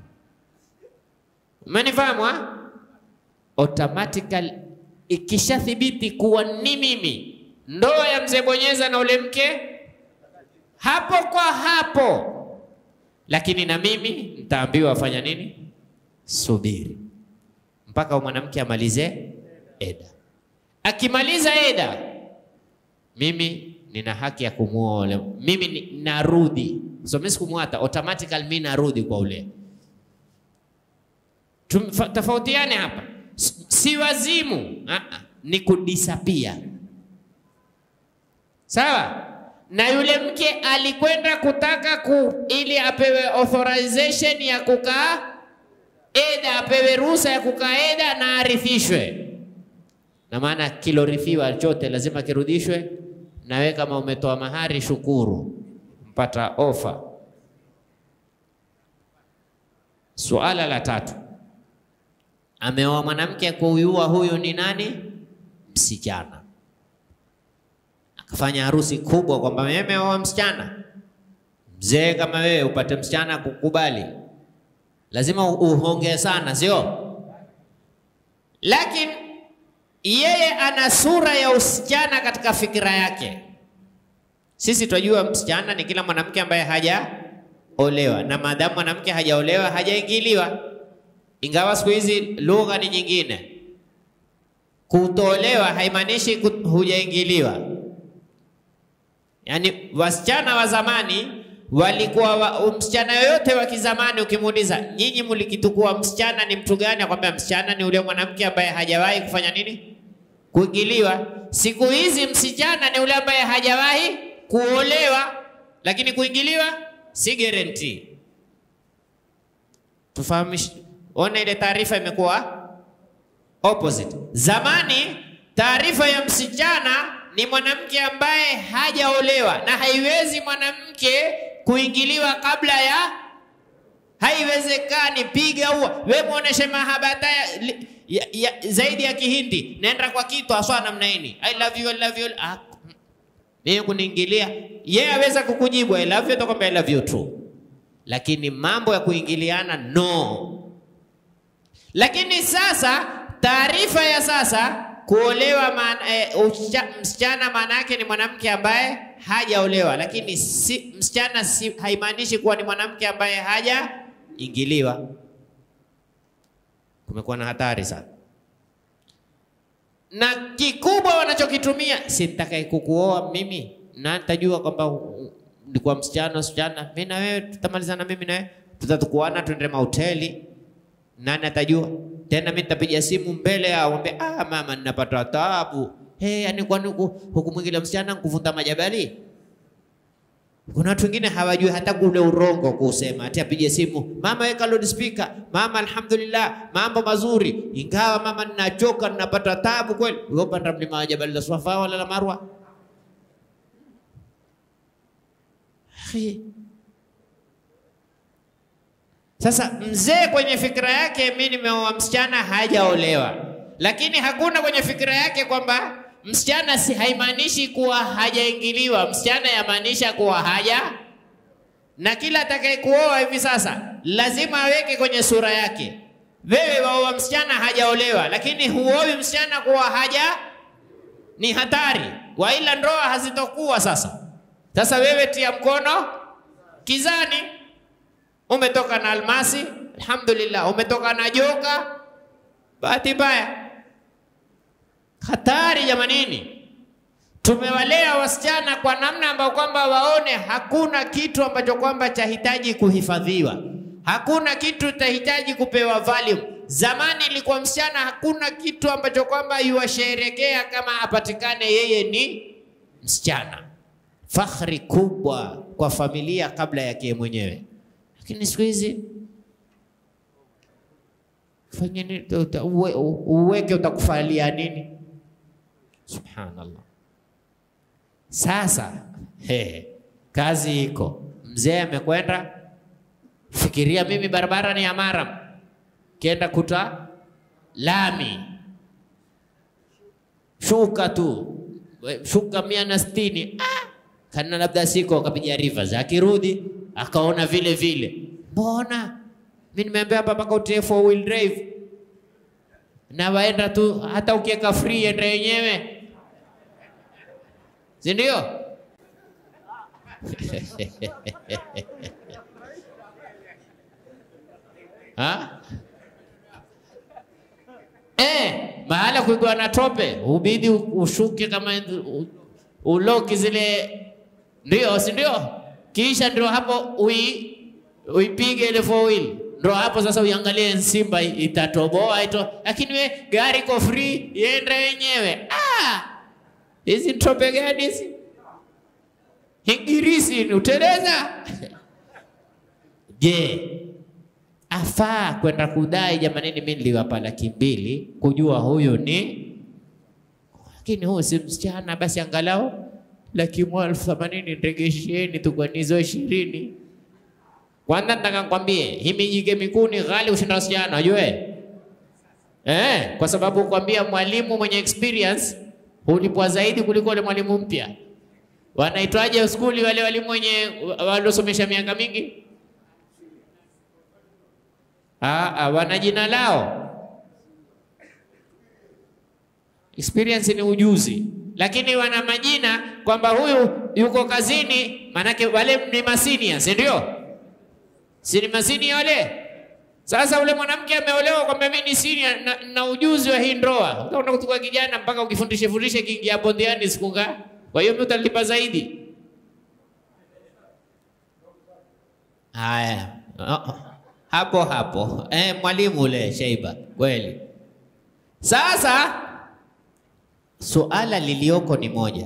Umenifahamu ha? Automatically ikishathibiti kuwa ni mimi, ndoa ya mzee bonyeza na ule mke hapo kwa hapo, lakini na mimi nitaambiwa afanya nini? Subiri mpaka mwanamke amalize eda. Akimaliza eda, mimi nina haki ya kumuoa ule. Mimi ni- narudi, so mimi sikumwata, automatically mimi narudi kwa ule. Tum- Tofautiane hapa, S- si wazimu ah, ah, ni kudisapia. Sawa na yule mke alikwenda kutaka ku, ili apewe authorization ya kukaa eda, apewe ruhusa ya kukaa eda na arithishwe, na maana kilorithiwa chote lazima kirudishwe. Nawe kama umetoa mahari, shukuru, mpata ofa. Suala la tatu, ameoa mwanamke kuuyua, huyu ni nani? Msichana. Akafanya harusi kubwa kwamba mimi ameoa msichana. Mzee kama wewe upate msichana kukubali, lazima uhonge sana, sio? Lakini yeye ana sura ya usichana katika fikira yake. Sisi tunajua msichana ni kila mwanamke ambaye hajaolewa, na maadamu mwanamke hajaolewa hajaingiliwa, ingawa siku hizi lugha ni nyingine. Kutolewa haimaanishi ku- hujaingiliwa. Yaani wasichana wa zamani walikuwa wa, msichana yoyote wa kizamani ukimuuliza, nyinyi mlikitukua msichana ni mtu gani? Akwambia msichana ni ule mwanamke ambaye hajawahi kufanya nini? Kuingiliwa. Siku hizi msichana ni ule ambaye hajawahi kuolewa, lakini kuingiliwa si guarantee. Tufahamish, ona ile taarifa imekuwa opposite. Zamani taarifa ya msichana ni mwanamke ambaye hajaolewa, na haiwezi mwanamke kuingiliwa kabla ya, haiwezekani. Piga ua we muoneshe mahabata ya, ya, ya, zaidi ya Kihindi, naenda kwa kitu aswa namna hii, I love you, I love you. Ah, mimi kuniingilia yeye aweza kukujibu I love you, atakwambia I love you too, lakini mambo ya kuingiliana no. Lakini sasa taarifa ya sasa kuolewa maana, e, ucha, msichana maana yake ni mwanamke ambaye hajaolewa, lakini si, msichana si, haimaanishi kuwa ni mwanamke ambaye hajaingiliwa. Kumekuwa na hatari sana, na kikubwa wanachokitumia si nitakaye kukuoa mimi na nitajua kwamba u- nilikuwa msichana msichana, mimi na wewe tutamalizana, mimi na wewe tutatukuana, tuende mahoteli nani atajua tena? Mimi nitapiga simu mbele yao, mwambie ah, mama, ninapata taabu. Hey, yani kwani huku hukumwingilia msichana kuvunda majabali? Kuna watu wengine hawajui hata kule urongo kusema, ati apige simu, mama weka loudspeaker, mama alhamdulillah, mambo mazuri, ingawa mama ninachoka, ninapata taabu kweli. Wewe upanda mlima wa Jabal la Swafa wala la Marwa? Akhi, Sasa mzee kwenye fikra yake, mimi nimeoa msichana hajaolewa, lakini hakuna kwenye fikra yake kwamba msichana si haimaanishi kuwa hajaingiliwa. Msichana yamaanisha kuwa haja, na kila atakayekuoa hivi sasa lazima aweke kwenye sura yake, wewe waoa msichana hajaolewa, lakini huowi msichana kuwa haja, ni hatari, waila ndoa hazitokuwa sasa. Sasa wewe tia mkono kizani umetoka na almasi, alhamdulillah. Umetoka na joka, bahati mbaya. Hatari jamanini. Tumewalea wasichana kwa namna ambayo kwamba waone hakuna kitu ambacho kwamba chahitaji kuhifadhiwa, hakuna kitu chahitaji kupewa value. Zamani ilikuwa msichana hakuna kitu ambacho kwamba yuwasherekea kama apatikane yeye ni msichana, fakhri kubwa kwa familia kabla yake mwenyewe lakini siku hizi fanye nini? Uta- uwe- u- uweke utakufalia nini? Subhanallah. Sasa he, kazi iko, mzee amekwenda. Fikiria mimi barabara ni ya maram, kienda kuta lami, shuka tu We- shuka mia na sitini ah! kana labda siko akapiga rivers, akirudi akaona vile vile, mbona mi nimeambia hapa mpaka utie four wheel drive na waenda tu, hata ukiweka free enda yenyewe, si ndio? Ha? Eh, mahala kuigwa na tope ubidi u- ushuke kama u- uloki zile, ndio si ndio? Kisha ndio hapo ui, uipige ile four wheel, ndio hapo sasa uiangalie Simba itatoboa ito, lakini we gari iko free iende yenyewe. Ah, hizi ni tope gani hizi? Hingirisi ni uteleza. Je, afaa kwenda kudai jamanini, mimi niliwapa laki mbili kujua huyu ni, lakini huyu si msichana, basi angalau laki moja elfu themanini nregesheni tu kwa nizo ishirini. Kwanza nataka nikwambie hii mijike mikuu ni ghali kushinda wasichana, ujue eh, kwa sababu kwambia mwalimu mwenye experience hulipwa zaidi kuliko ule mwalimu mpya. Wanaitwaje skuli wale walimu wenye waliosomesha miaka mingi? Ah, ah, wana jina lao. Experience ni ujuzi, lakini wana majina kwamba huyu yuko kazini, maanake wale ni masinia, si ndio? Si ni masinia wale? Sasa ule mwanamke ameolewa kwamba mimi ni senior na, na ujuzi wa hii ndoa. Utaona kutoka kijana mpaka ukifundishe fundishe kiingia bondiani siku ngapi? Kwa hiyo mimi utalipa zaidi. Haya. Oh, hapo hapo. Eh, mwalimu ule Sheiba, kweli. Sasa suala lilioko ni moja.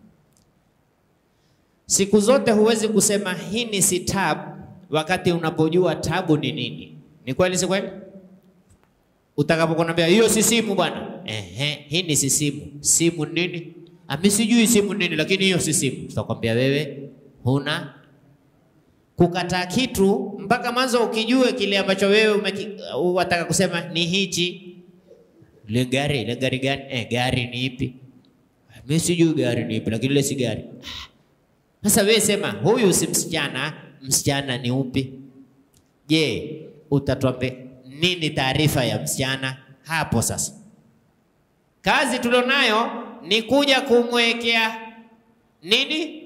Siku zote huwezi kusema hii ni si tabu wakati unapojua tabu ni nini. Ni kweli si kweli? Utakapokuambia hiyo si simu bwana. Ehe, hii ni si simu. Simu nini? Ami sijui simu nini lakini hiyo si simu. Tutakwambia wewe huna kukataa kitu mpaka mwanzo ukijue kile ambacho wewe umeki- wataka kusema ni hichi. Ile gari, ile gari gani? Eh, gari ni ipi? Mimi sijui gari ni ipi lakini ile si gari. Ah, Sasa wewe sema huyu si msichana, msichana ni upi? Je, utatuambia nini taarifa ya msichana hapo? Sasa kazi tulionayo ni kuja kumwekea nini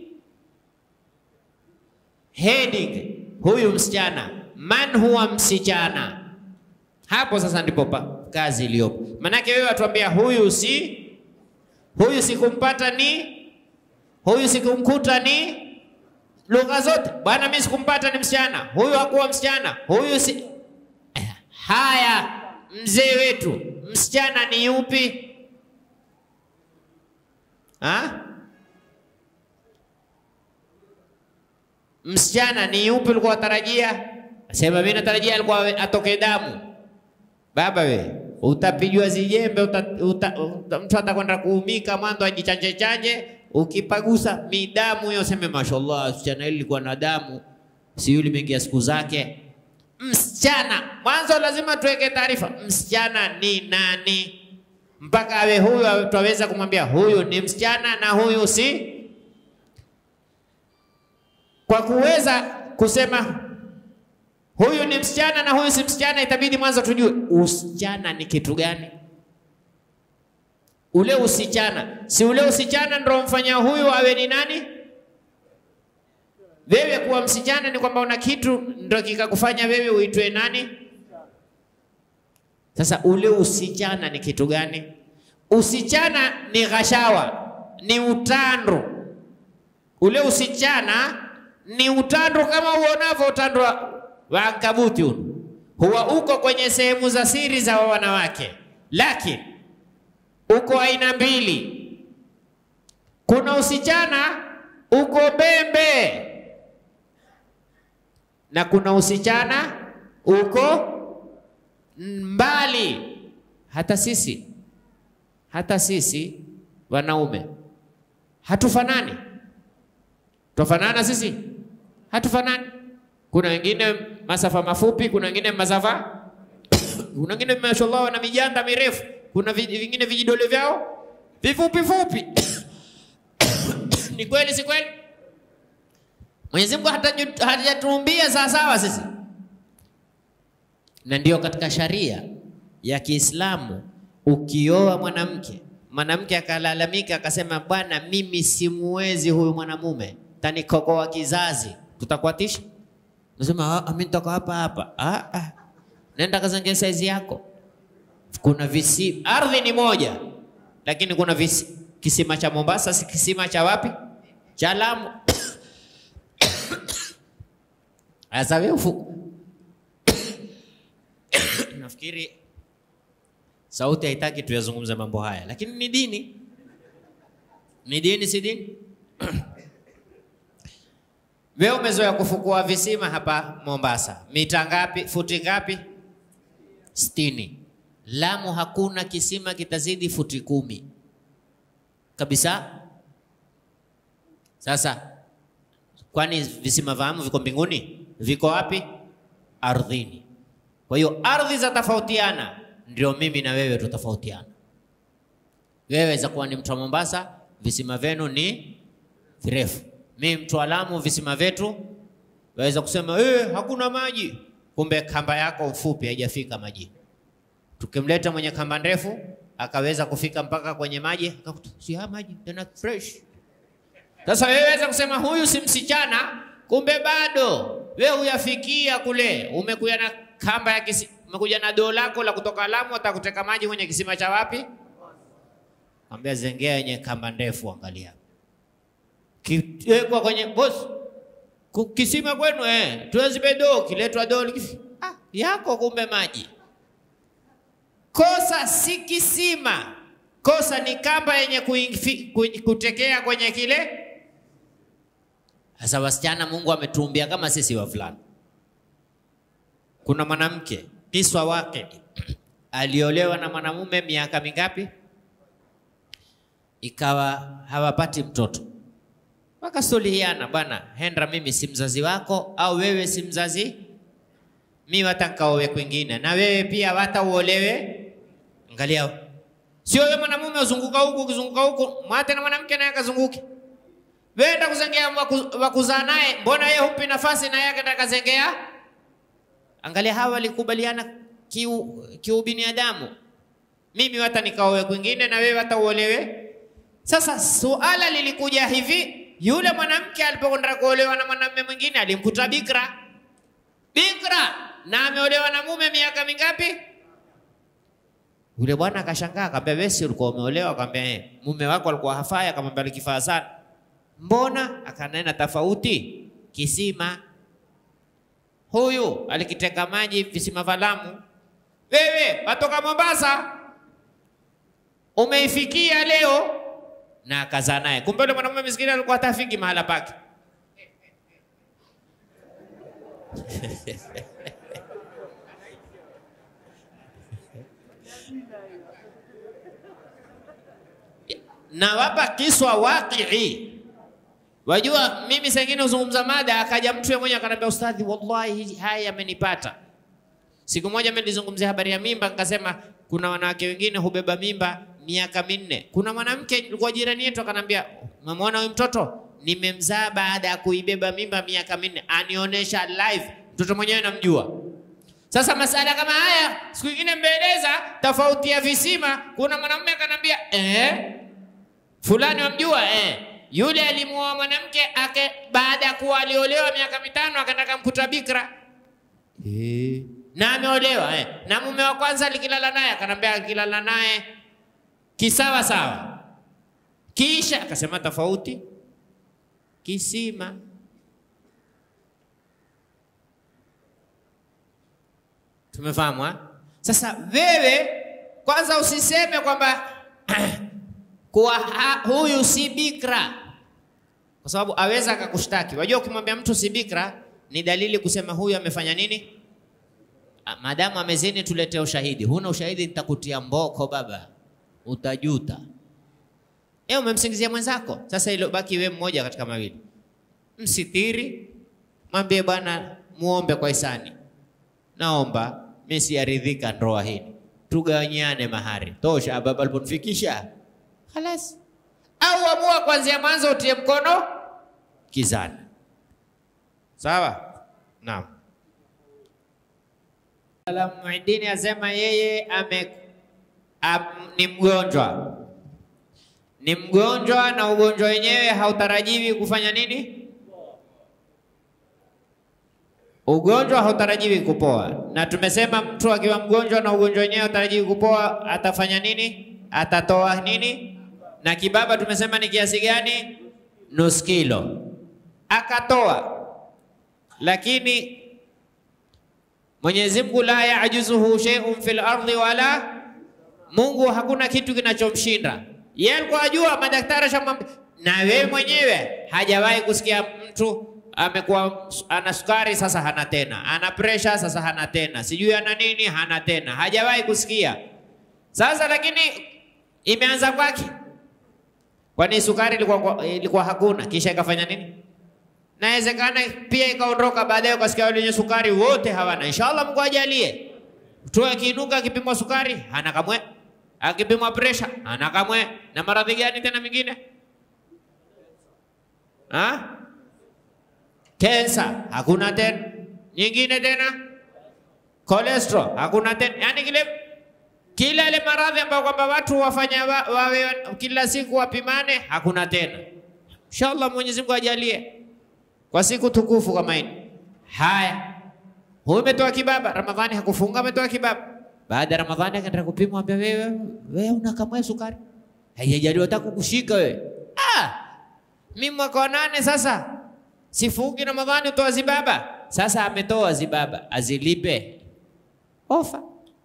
heading, huyu msichana, man huwa msichana. Hapo sasa ndipo pa kazi iliyopo. Manake wewe watuambia huyu si huyu sikumpata ni huyu sikumkuta ni lugha zote bwana, mimi sikumpata ni msichana, huyu hakuwa msichana, huyu si Eh, haya. Mzee wetu msichana ni yupi? Ha? Msichana ni yupi ulikuwa watarajia? Sema mimi natarajia alikuwa atoke damu. Baba we, utapijwa zijembe uta, uta, uta, mtu atakwenda kuumika mwanzo ajichanje chanje, ukipagusa midamu hiyo seme mashallah, msichana hili likuwa na damu, si yule imeingia siku zake. Msichana mwanzo lazima tuweke taarifa, msichana ni nani, mpaka awe huyu twaweza kumwambia huyu ni msichana na huyu si. Kwa kuweza kusema huyu ni msichana na huyu si msichana, itabidi mwanzo tujue usichana ni kitu gani. Ule usichana, si ule usichana ndio mfanya huyu awe ni nani? Wewe kuwa msichana ni kwamba una kitu ndio kikakufanya wewe uitwe nani? Sasa ule usichana ni kitu gani? Usichana ni ghashawa, ni utando. Ule usichana ni utando kama uonavyo utando wa wa ankabuti huu huwa uko kwenye sehemu za siri za wanawake, lakini uko aina mbili. Kuna usichana uko bembe, na kuna usichana uko mbali. Hata sisi hata sisi wanaume hatufanani. Twafanana sisi? Hatufanani. Kuna wengine masafa mafupi, kuna wengine masafa, kuna wengine mashallah wana mijanda mirefu, kuna vi- vingine vijidole vyao vifupi fupi. Ni kweli, si kweli? Mwenyezi Mungu hataju- hajatuumbia sawasawa sisi, na ndio katika sharia ya Kiislamu ukioa mwanamke mwanamke akalalamika akasema, bwana, mimi simuwezi huyu mwanamume, tanikokoa kizazi, tutakuatisha? Nasema "Ah, mimi nitoka hapa hapa. Ah, ah. Nenda kazange saizi yako. Kuna visi, ardhi ni moja, lakini kuna visi, kisima cha Mombasa, si kisima cha wapi? Cha Lamu. Sasa wewe ufu nafikiri sauti haitaki tuyazungumze mambo haya, lakini ni dini, ni dini, si dini? Wewe umezoea kufukua visima hapa Mombasa, mita ngapi? Futi ngapi? Sitini. Lamu hakuna kisima kitazidi futi kumi kabisa. Sasa kwani visima vya Amu viko mbinguni? Viko wapi? Ardhini. Kwa hiyo ardhi za tofautiana, ndio mimi na wewe tutofautiana. Wewe za kuwa ni mtu wa Mombasa, visima vyenu ni virefu. Mimi mtu wa Lamu, visima vyetu waweza kusema eh, hakuna maji, kumbe kamba yako mfupi haijafika maji. Tukimleta mwenye kamba ndefu akaweza kufika mpaka kwenye maji, akakuta si haya maji tena fresh. Sasa wewe waweza kusema huyu si msichana, kumbe bado wewe huyafikia kule, umekuja na kamba ya kisi, umekuja na doo lako la kutoka Lamu, atakuteka maji kwenye kisima cha wapi? Ambia zengea yenye kamba ndefu, angalia kiwekwa kwenye boss ku- kisima kwenu eh, tuwezibe doo, kiletwa doo likifi ah, yako kumbe maji. Kosa si kisima, kosa ni kamba yenye kuingi- ku- kutekea kwenye kile. Sasa wasichana, Mungu ametuumbia kama sisi wavulana. Kuna mwanamke kiswa wake aliolewa na mwanamume miaka mingapi, ikawa hawapati mtoto, wakasuluhiana, bwana Hendra, mimi si mzazi wako, au wewe si mzazi, mi wata nkaowe kwingine, na wewe pia wata uolewe. Angalia, sio wewe mwanamume uzunguka huku ukizunguka huku, mwate na mwanamke naye akazunguke. Wewe enda kuzengea waku- wakuzaa naye, mbona yeye humpi nafasi na yeye akaenda kazengea? Angalia, hawa walikubaliana kiu kiubinadamu, mimi wata nikaowe kwingine na wewe wata uolewe. Sasa suala lilikuja hivi, yule mwanamke alipokwenda kuolewa na mwanamume mwingine alimkuta bikra, bikra na ameolewa na mume miaka mingapi? Yule bwana akashangaa, akamwambia wewe si ulikuwa umeolewa? Akamwambia eh. Mume wako alikuwa hafai? Akamwambia alikifaa sana. Mbona? Akanena tofauti, kisima. Huyu alikiteka maji visima vya Lamu, wewe watoka Mombasa umeifikia leo, na akazaa naye. Kumbe yule mwanamume miskini alikuwa hatafiki mahala pake. nawapa kiswa waqii. Wajua, mimi saa ingine huzungumza mada, akaja mtu yeye mwenyewe akaniambia, ustadhi, wallahi haya yamenipata. Siku moja mimi nilizungumzia habari ya mimba, nikasema kuna wanawake wengine hubeba mimba miaka minne. Kuna mwanamke alikuwa jirani yetu akanambia, umemwona huyu mtoto nimemzaa baada ya kuibeba mimba miaka minne, anionyesha live, mtoto mwenyewe namjua. Sasa masala kama haya siku nyingine mbeleza tofauti ya visima. Kuna mwanamume akanambia eh, fulani wamjua eh, yule alimuoa mwanamke ake baada ya kuwa aliolewa miaka mitano akataka mkuta bikra eh, na ameolewa eh, na mume wa kwanza alikilala naye akanambia akilala naye kisawa sawa, kisha akasema tofauti kisima Tumefahamu ha? Sasa wewe kwanza usiseme kwamba kuwa ha- huyu si bikra, kwa sababu aweza akakushtaki. Wajua, ukimwambia mtu si bikra, ni dalili kusema huyu amefanya nini? Ah, Maadamu amezini, tuletee ushahidi. Huna ushahidi, nitakutia mboko baba, utajuta. E, umemsingizia mwenzako. Sasa ilo baki we mmoja katika mawili, msitiri, mwambie bwana, muombe kwa hisani, naomba mimi siyaridhika ndoa hii, tugawanyiane mahari. Tosha baba aliponifikisha, halas. Au amua kuanzia mwanzo utie mkono kizani. Sawa? Naam. Muidini asema yeye ame, am, ni mgonjwa ni mgonjwa na ugonjwa wenyewe hautarajiwi kufanya nini? Ugonjwa hautarajiwi kupoa, na tumesema mtu akiwa mgonjwa na ugonjwa wenyewe hautarajiwi kupoa atafanya nini? Atatoa nini? Na kibaba tumesema ni kiasi gani? Nusu kilo. Akatoa, lakini Mwenyezi Mungu la yajuzuhu shay'un fil ardi wala, Mungu hakuna kitu kinachomshinda yeye. Alikuwa ajua madaktari shamwambia, na wewe mwenyewe hajawahi kusikia mtu amekuwa ana sukari sasa hana tena, ana pressure sasa hana tena, sijui ana nini hana tena, hajawahi kusikia. Sasa lakini imeanza kwake, kwani sukari ilikuwa, ilikuwa hakuna, kisha ikafanya nini? Nawezekana pia ikaondoka baadaye, ukasikia wale wenye sukari wote hawana. Inshallah Mungu ajalie tu, akiinuka akipimwa sukari hana kamwe, akipimwa pressure hana kamwe. Na maradhi gani tena mengine ha? Kensa hakuna tena, nyingine tena cholesterol hakuna tena, yani kile kila ile maradhi ambayo kwamba watu wafanya wa, wawe kila siku wapimane hakuna tena. Inshallah Mwenyezi Mungu ajalie kwa siku tukufu kama hii. Haya, huyu umetoa kibaba, Ramadhani hakufunga, ametoa kibaba. Baada ya Ramadhani akaenda kupimwa, ambia wewe, wewe una kamwe sukari, haijaliwa hata kukushika wewe. Ah, mimi mwaka wa nane sasa sifungi Ramadhani, utoa zibaba. Sasa ametoa zibaba, azilipe ofa.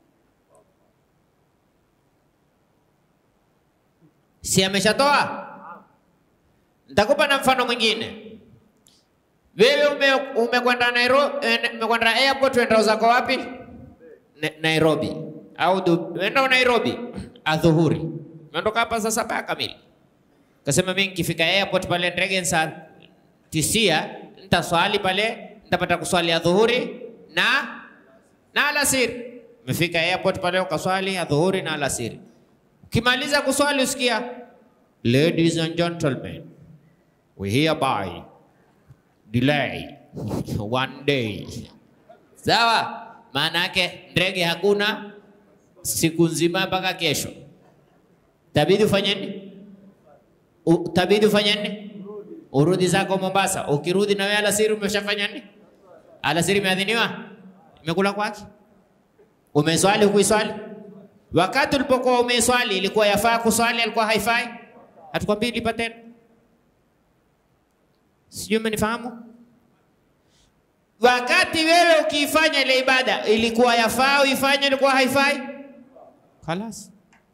Si ameshatoa? Nitakupa na mfano mwingine. Wewe umekwenda ume Nairobi, umekwenda airport, wenda zako wapi? Na, Nairobi au wenda Nairobi adhuhuri, umeondoka hapa saa saba kamili, kasema mimi nikifika airport pale ndege saa tisia nitaswali pale, nitapata kuswali adhuhuri na na alasiri. Umefika airport pale ukaswali adhuhuri na alasiri, ukimaliza kuswali usikia, ladies and gentlemen we hereby delay one day. Sawa, maana yake ndege hakuna siku nzima mpaka kesho. Tabidi ufanye nini? Tabidi ufanye nini? Urudi zako Mombasa. Ukirudi na wewe alasiri umeshafanya nini? Alasiri imeadhiniwa, imekula kwake. Umeswali ukuiswali? Wakati ulipokuwa umeswali ilikuwa yafaa kuswali, alikuwa haifai? Hatukwambii lipa tena. Sijui umenifahamu? Wakati wewe ukiifanya ile ibada ilikuwa yafaa uifanye, ilikuwa haifai? Khalas,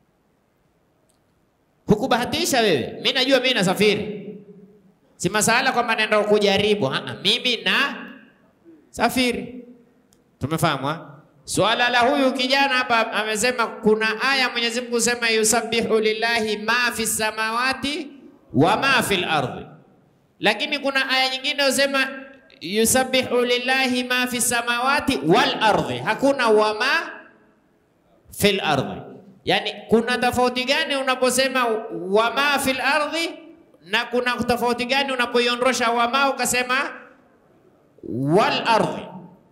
hukubahatisha wewe. Mimi najua mimi nasafiri, si masala kwamba naenda kujaribu. Ha, mimi na safiri. Tumefahamu ha? Swala la huyu kijana hapa amesema kuna aya Mwenyezi Mungu sema yusabbihu lillahi ma fi samawati wa ma fil ardi lakini kuna aya nyingine usema yusabbihu lillahi ma fi samawati wal ardi, hakuna wama fil ardi. Yani kuna tofauti gani unaposema wama fil ardi na kuna tofauti gani unapoiondosha wama ukasema wal ardi?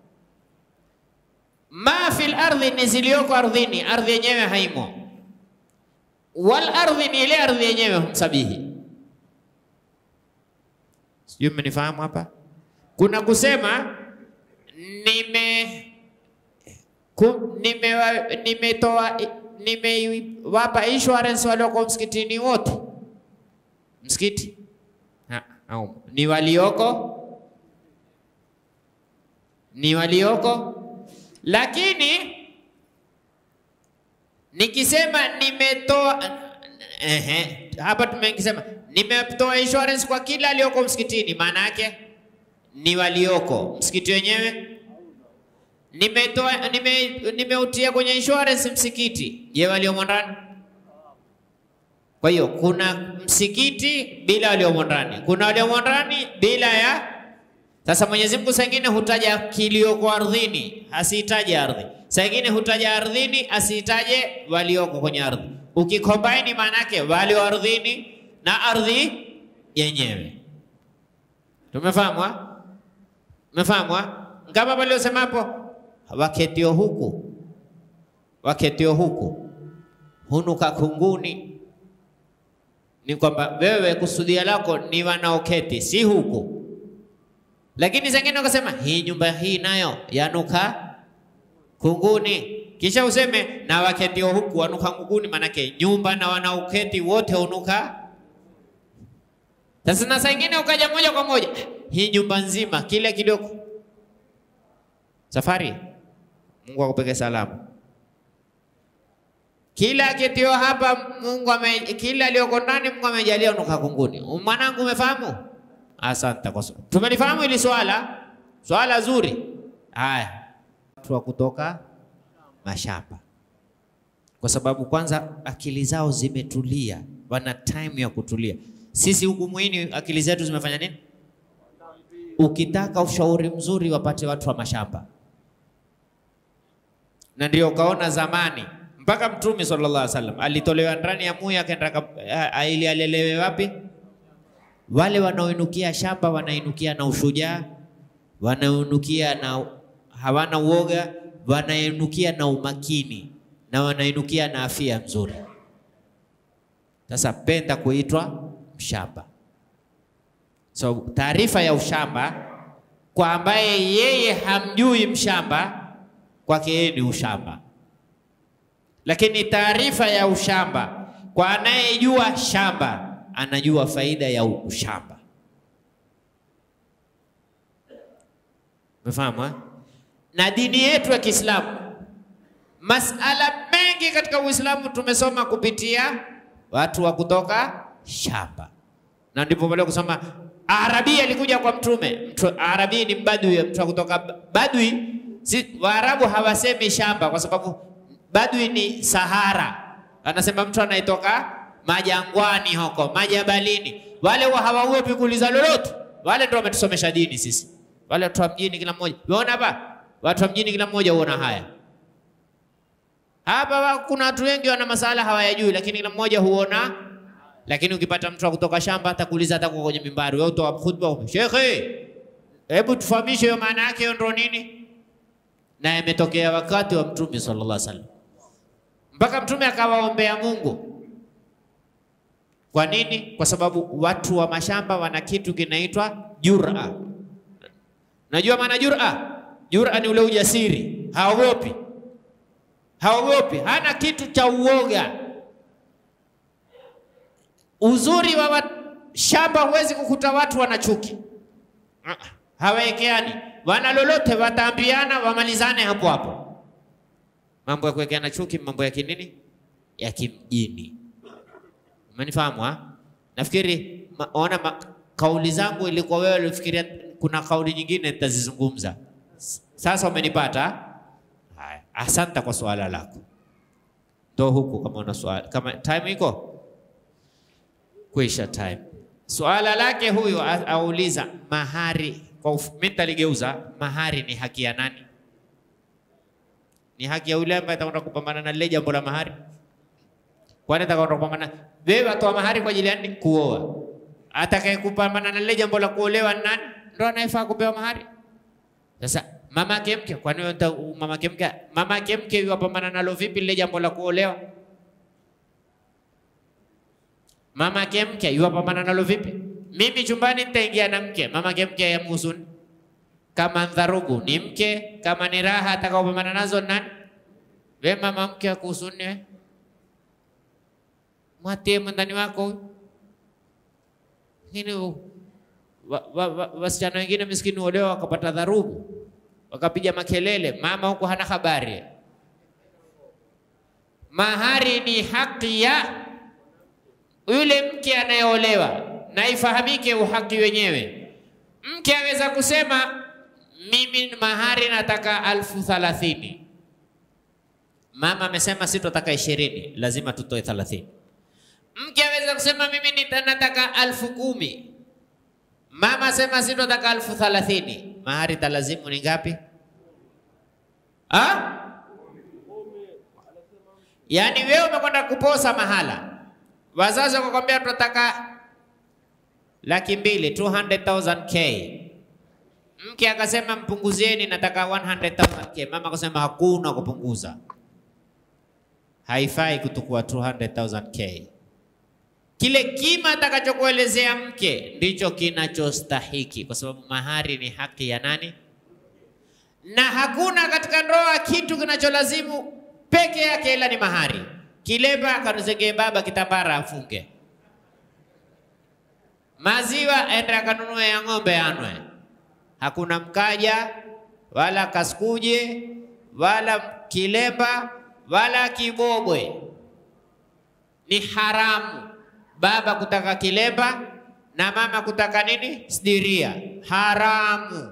Ma fil ardi ni ziliyoko ardhini, ardhi yenyewe haimo. Wal ardi ni ile ardhi yenyewe humsabihi Sijui mmenifahamu hapa. Kuna kusema nime ku, nimetoa nimewapa insurance walioko msikitini wote, msikiti ha, au ni walioko ni walioko, lakini nikisema nimetoa ehe, hapa tumekisema nimetoa insurance kwa kila aliyoko msikitini, maana yake ni walioko. Msikiti wenyewe nimetoa nime, nimeutia kwenye insurance msikiti. Je, waliomo ndani? Kwa hiyo kuna msikiti bila waliomo ndani, kuna waliomo ndani bila ya. Sasa Mwenyezi Mungu saa ingine hutaja kilioko ardhini, asihitaje ardhi. Saa ingine hutaja ardhini, asihitaje walioko kwenye ardhi. Ukikombaini maana yake walio ardhini na ardhi yenyewe. Tumefahamu? ha? Tumefahamu? ha? Kama waliosema hapo, waketio huku waketio huku hunuka kunguni ni kwamba wewe kusudia lako ni wanaoketi, si huku. Lakini zingine ukasema hii nyumba hii nayo yanuka kunguni, kisha useme na waketio huku wanuka kunguni, manake nyumba na wanaoketi wote hunuka. Sasa na saa ingine ukaja moja kwa moja hii nyumba nzima kile kidogo safari. Mungu akupeke salamu. Kila kitio hapa Mungu ame, kila aliyoko ndani Mungu amejalia unuka kunguni. Mwanangu, umefahamu? Asante kwa swali. Tumelifahamu hili swala, swala zuri. Haya, watu wa kutoka mashamba, kwa sababu kwanza akili zao zimetulia, wana time ya kutulia. Sisi huku mwini akili zetu zimefanya nini? Ukitaka ushauri mzuri, wapate watu wa mashamba, na ndio ukaona zamani mpaka Mtume sallallahu alaihi wasallam alitolewa ndani ya muya akaenda ili alelewe wapi? Wale wanaoinukia shamba wanainukia na ushujaa, wanainukia na hawana uoga, wanainukia na umakini na wanainukia na afya nzuri. Sasa penda kuitwa mshamba. So taarifa ya ushamba kwa ambaye yeye hamjui mshamba, kwake yeye ni ushamba lakini taarifa ya ushamba kwa anayejua shamba anajua faida ya ushamba. Umefahamu eh? Na dini yetu ya Kiislamu, masala mengi katika Uislamu tumesoma kupitia watu wa kutoka shamba, na ndipo pale kusoma Arabi alikuja kwa Mtume. Mtu Arabi ni mbadui, mtu wa kutoka badui. Si, Waarabu hawasemi shamba kwa sababu Badui ni Sahara, anasema mtu anayetoka majangwani huko majabalini. Wale wa hawaogopi kuuliza lolote, wale ndio wametusomesha dini sisi. Wale watu wa mjini kila mmoja, unaona hapa, watu wa mjini kila mmoja huona haya hapa. Kuna watu wengi wana masala hawayajui, lakini kila mmoja huona. Lakini ukipata mtu wa kutoka shamba, atakuuliza hata kwa kwenye mimbari, wewe utoa khutba, shekhe, hebu tufahamishe hiyo maana yake, hiyo ndio nini? Na imetokea wakati wa Mtume sallallahu alaihi wasallam mpaka Mtume akawaombea Mungu. Kwa nini? Kwa sababu watu wa mashamba wana kitu kinaitwa jura. Najua maana jura? Jura ni ule ujasiri, haogopi, haogopi, hana kitu cha uoga. Uzuri wa wat... shamba, huwezi kukuta watu wana chuki, hawaekeani, wana lolote, wataambiana, wamalizane hapo hapo. Mambo ya kuwekeana chuki, mambo ya kinini, ya kimjini. Umenifahamu ha? Nafikiri ma, ona ma, kauli zangu ilikuwa wewe ulifikiria kuna kauli nyingine nitazizungumza. Sasa umenipata? Haya, asante kwa swala lako. Ndo huku kama una swali, kama time iko kuisha time. Swala lake huyu auliza mahari, kwa mimi nitaligeuza, mahari ni haki ya nani? Ni haki ya yule ambaye atakwenda kupambana na lile jambo la mahari? Kwani atakwenda kupambana wewe, atoa mahari kwa ajili ya nini? Kuoa. Atakaye kupambana na lile jambo la kuolewa ni nani? Ndo anayefaa kupewa mahari. Sasa mama yake mke, kwani mama yake mke, mama yake mke yuwapambana nalo vipi lile jambo la kuolewa? Mama yake mke yuwapambana nalo vipi? Mimi chumbani nitaingia na mke, mama yake mke yamhusu kama dharugu ni mke, kama ni raha atakaopambana nazo nani? We mama mke akuhusu nini? Mwatie mwandani wako. Lakini wasichana wengine miskini olewa wakapata dharugu, wakapiga makelele, mama huko hana habari. Mahari ni haki ya yule mke anayeolewa, na ifahamike uhaki wenyewe Mke aweza kusema mimi mahari nataka alfu thalathini. Mama amesema sitotaka ishirini, lazima tutoe thalathini. Mke aweza kusema mimi nita- nataka alfu kumi. Mama asema sitotaka alfu thalathini. Mahari talazimu ni ngapi? Ha? Yaani wewe umekwenda kuposa mahala, wazazi wakakwambia tunataka laki mbili 200,000k. Mke akasema mpunguzieni, nataka 100,000k. Mama akasema hakuna kupunguza, haifai kutukua 200,000k. Kile kima atakachokuelezea mke ndicho kinachostahiki, kwa sababu mahari ni haki ya nani? Na hakuna katika ndoa kitu kinacholazimu peke yake ila ni mahari. Kilemba akanuzengee baba, kitambara afunge, maziwa ende akanunue ya ng'ombe anwe. Hakuna mkaja wala kaskuje wala kilemba wala kibobwe, ni haramu baba kutaka kilemba na mama kutaka nini? Sidiria, haramu.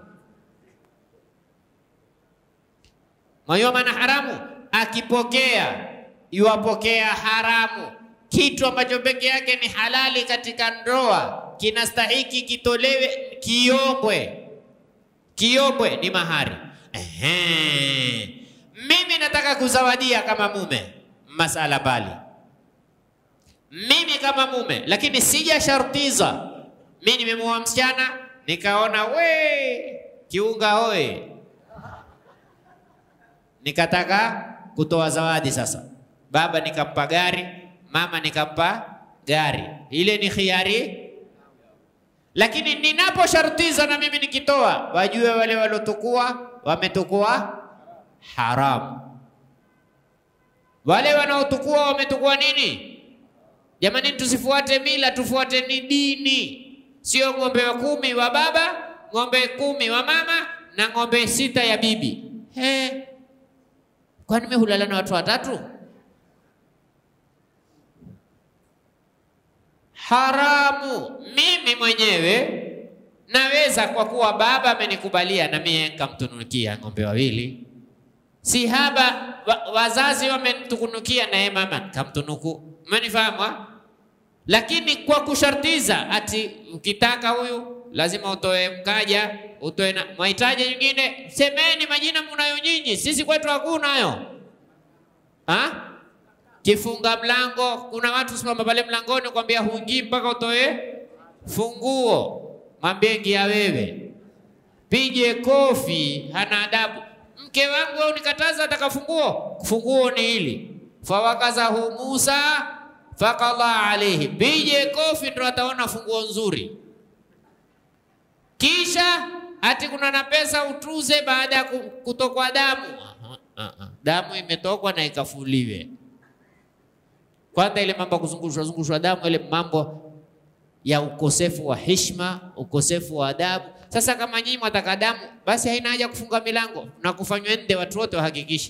Mwajua maana haramu? Akipokea yuwapokea haramu. Kitu ambacho peke yake ni halali katika ndoa kinastahiki kitolewe, kiombwe. Kiombwe ni mahari. Ehe. Mimi nataka kuzawadia kama mume, masala bali mimi kama mume, lakini sijashartiza. Mimi nimemuoa msichana nikaona we kiunga hoye, nikataka kutoa zawadi. Sasa baba nikampa gari, mama nikampa gari, ile ni khiari. Lakini ninaposhartiza na mimi nikitoa, wajue wale waliotukua wametukua haramu, wale wanaotukua wametukua nini? Jamani, tusifuate mila, tufuate ni dini, sio ng'ombe wa kumi wa baba, ng'ombe kumi wa mama na ng'ombe sita ya bibi. He, kwani mimi hulala na watu watatu? Haramu. Mimi mwenyewe naweza, kwa kuwa baba amenikubalia, na mimi nikamtunukia ng'ombe wawili. Si haba wa, wazazi wamenitukunukia, naye mama nikamtunuku Umenifahamu? ha? Lakini kwa kushartiza ati ukitaka huyu lazima utoe mkaja, utoe na mahitaji nyingine, semeni majina mnayo nyinyi, sisi kwetu hakuna hayo. Ha? Kifunga mlango, kuna watu simama pale mlangoni kwambia huingii mpaka utoe funguo, mwambie ingia wewe, pige kofi, hana adabu. Mke wangu wewe unikataza ataka funguo, funguo ni hili fawakazahu Musa fakala alaihi, pige kofi ndo ataona funguo nzuri. Kisha ati kuna na pesa utuze baada ya ku- kutokwa damu. Aha, aha. Damu imetokwa na ikafuliwe. Kwanza ile mambo ya kuzungushwa zungushwa damu, ile mambo ya ukosefu wa heshima, ukosefu wa adabu. Sasa kama nyinyi mwataka damu, basi haina haja kufunga milango na kufanywa nde, watu wote wahakikishe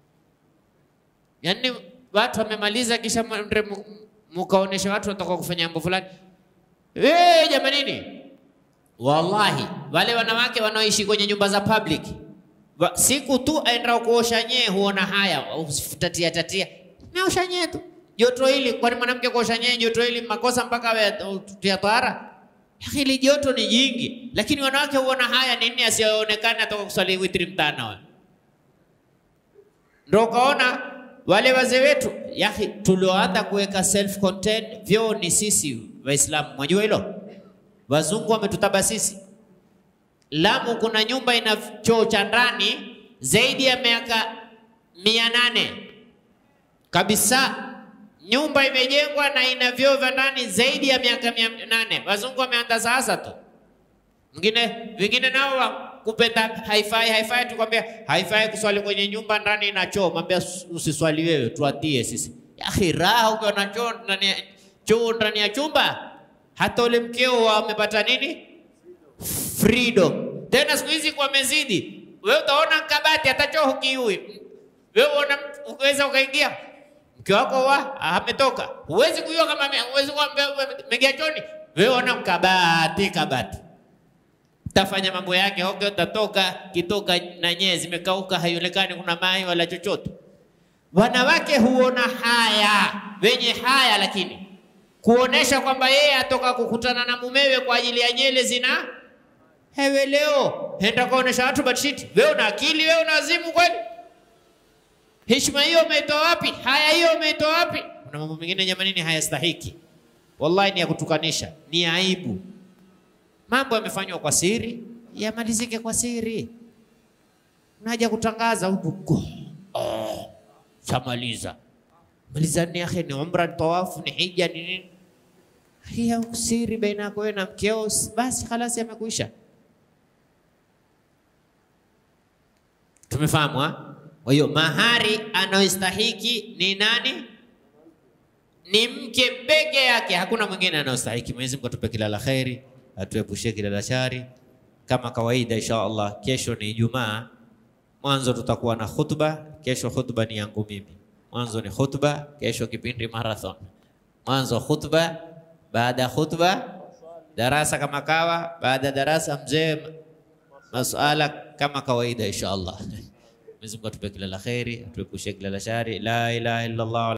Yaani watu wamemaliza kisha mre mu- mukaonesha watu wataka kufanya mambo fulani. Eh, jamanini. Wallahi, wale wanawake wanaoishi kwenye nyumba za public wa, siku tu aenda kuosha nyee huona haya, usitatia tatia. Naosha nyee tu. Joto hili kwani mwanamke kuosha nyee joto hili makosa mpaka awe tia tahara? Hili joto ni jingi, lakini wanawake huona haya nini asionekane atoka kuswali witri mtana wewe. Ndio ukaona wale wazee wetu yahi, tulioanza kuweka self contained vyoo ni sisi Waislamu. Mwajua hilo? Wazungu wametutaba sisi. Lamu kuna nyumba ina choo cha ndani zaidi ya miaka mia nane kabisa. Nyumba imejengwa na ina vyoo vya ndani zaidi ya miaka mia nane. Wazungu wameanza sasa tu Mwingine vingine nao wa kupenda haifai haifai, tukwambia haifai kuswali kwenye nyumba ndani ina choo, mwambia usiswali wewe, tuatie sisi. Yaani raha ukiwa na choo ndani ya choo ndani ya chumba, hata ule mkeo amepata nini? Freedom. Tena siku hizi kwa mezidi, wewe utaona kabati hata choo hukiui. Wewe uona uweza ukaingia mke wako wa ametoka, huwezi kujua kama ame- huwezi kuwa ameingia chooni. Wewe ona kabati kabati tafanya mambo yake hoke, tatoka kitoka na nyee zimekauka, haionekani kuna mai wala chochote. Wanawake huona haya, wenye haya, lakini kuonesha kwamba yeye atoka kukutana na mumewe kwa ajili ya nyele zina hewe, leo henda kaonesha watu batshiti. Wewe una akili? Wewe una azimu kweli? Heshima hiyo umeitoa wapi? Haya hiyo umeitoa wapi? Kuna mambo mengine jamanini, hayastahiki wallahi, ni ya kutukanisha, ni aibu. Mambo yamefanywa kwa siri, yamalizike kwa siri. Unaja kutangaza huku oh, shamaliza maliza ni akhi, ni umra, ni tawafu, ni hija, ni nini? Hiya siri baina yako wewe na mkeo, basi khalas, yamekuisha. Tumefahamu ha? Kwa hiyo mahari anayostahiki ni nani? Ni mke peke yake, hakuna mwingine anayostahiki. Mwenyezi Mungu atupe kila la kheri, atuepushie kila la shari. Kama kawaida, insha Allah, kesho ni Ijumaa. Mwanzo tutakuwa na khutba. Kesho khutba ni yangu mimi, mwanzo ni khutba, kesho kipindi marathon. Mwanzo khutba, baada ya khutba darasa kama kawa, baada ya darasa mzee masuala kama kawaida, insha Allah. Mwenyezi Mungu atupe kila la kheri, atuepushie kila la shari. La ilaha illa Allah.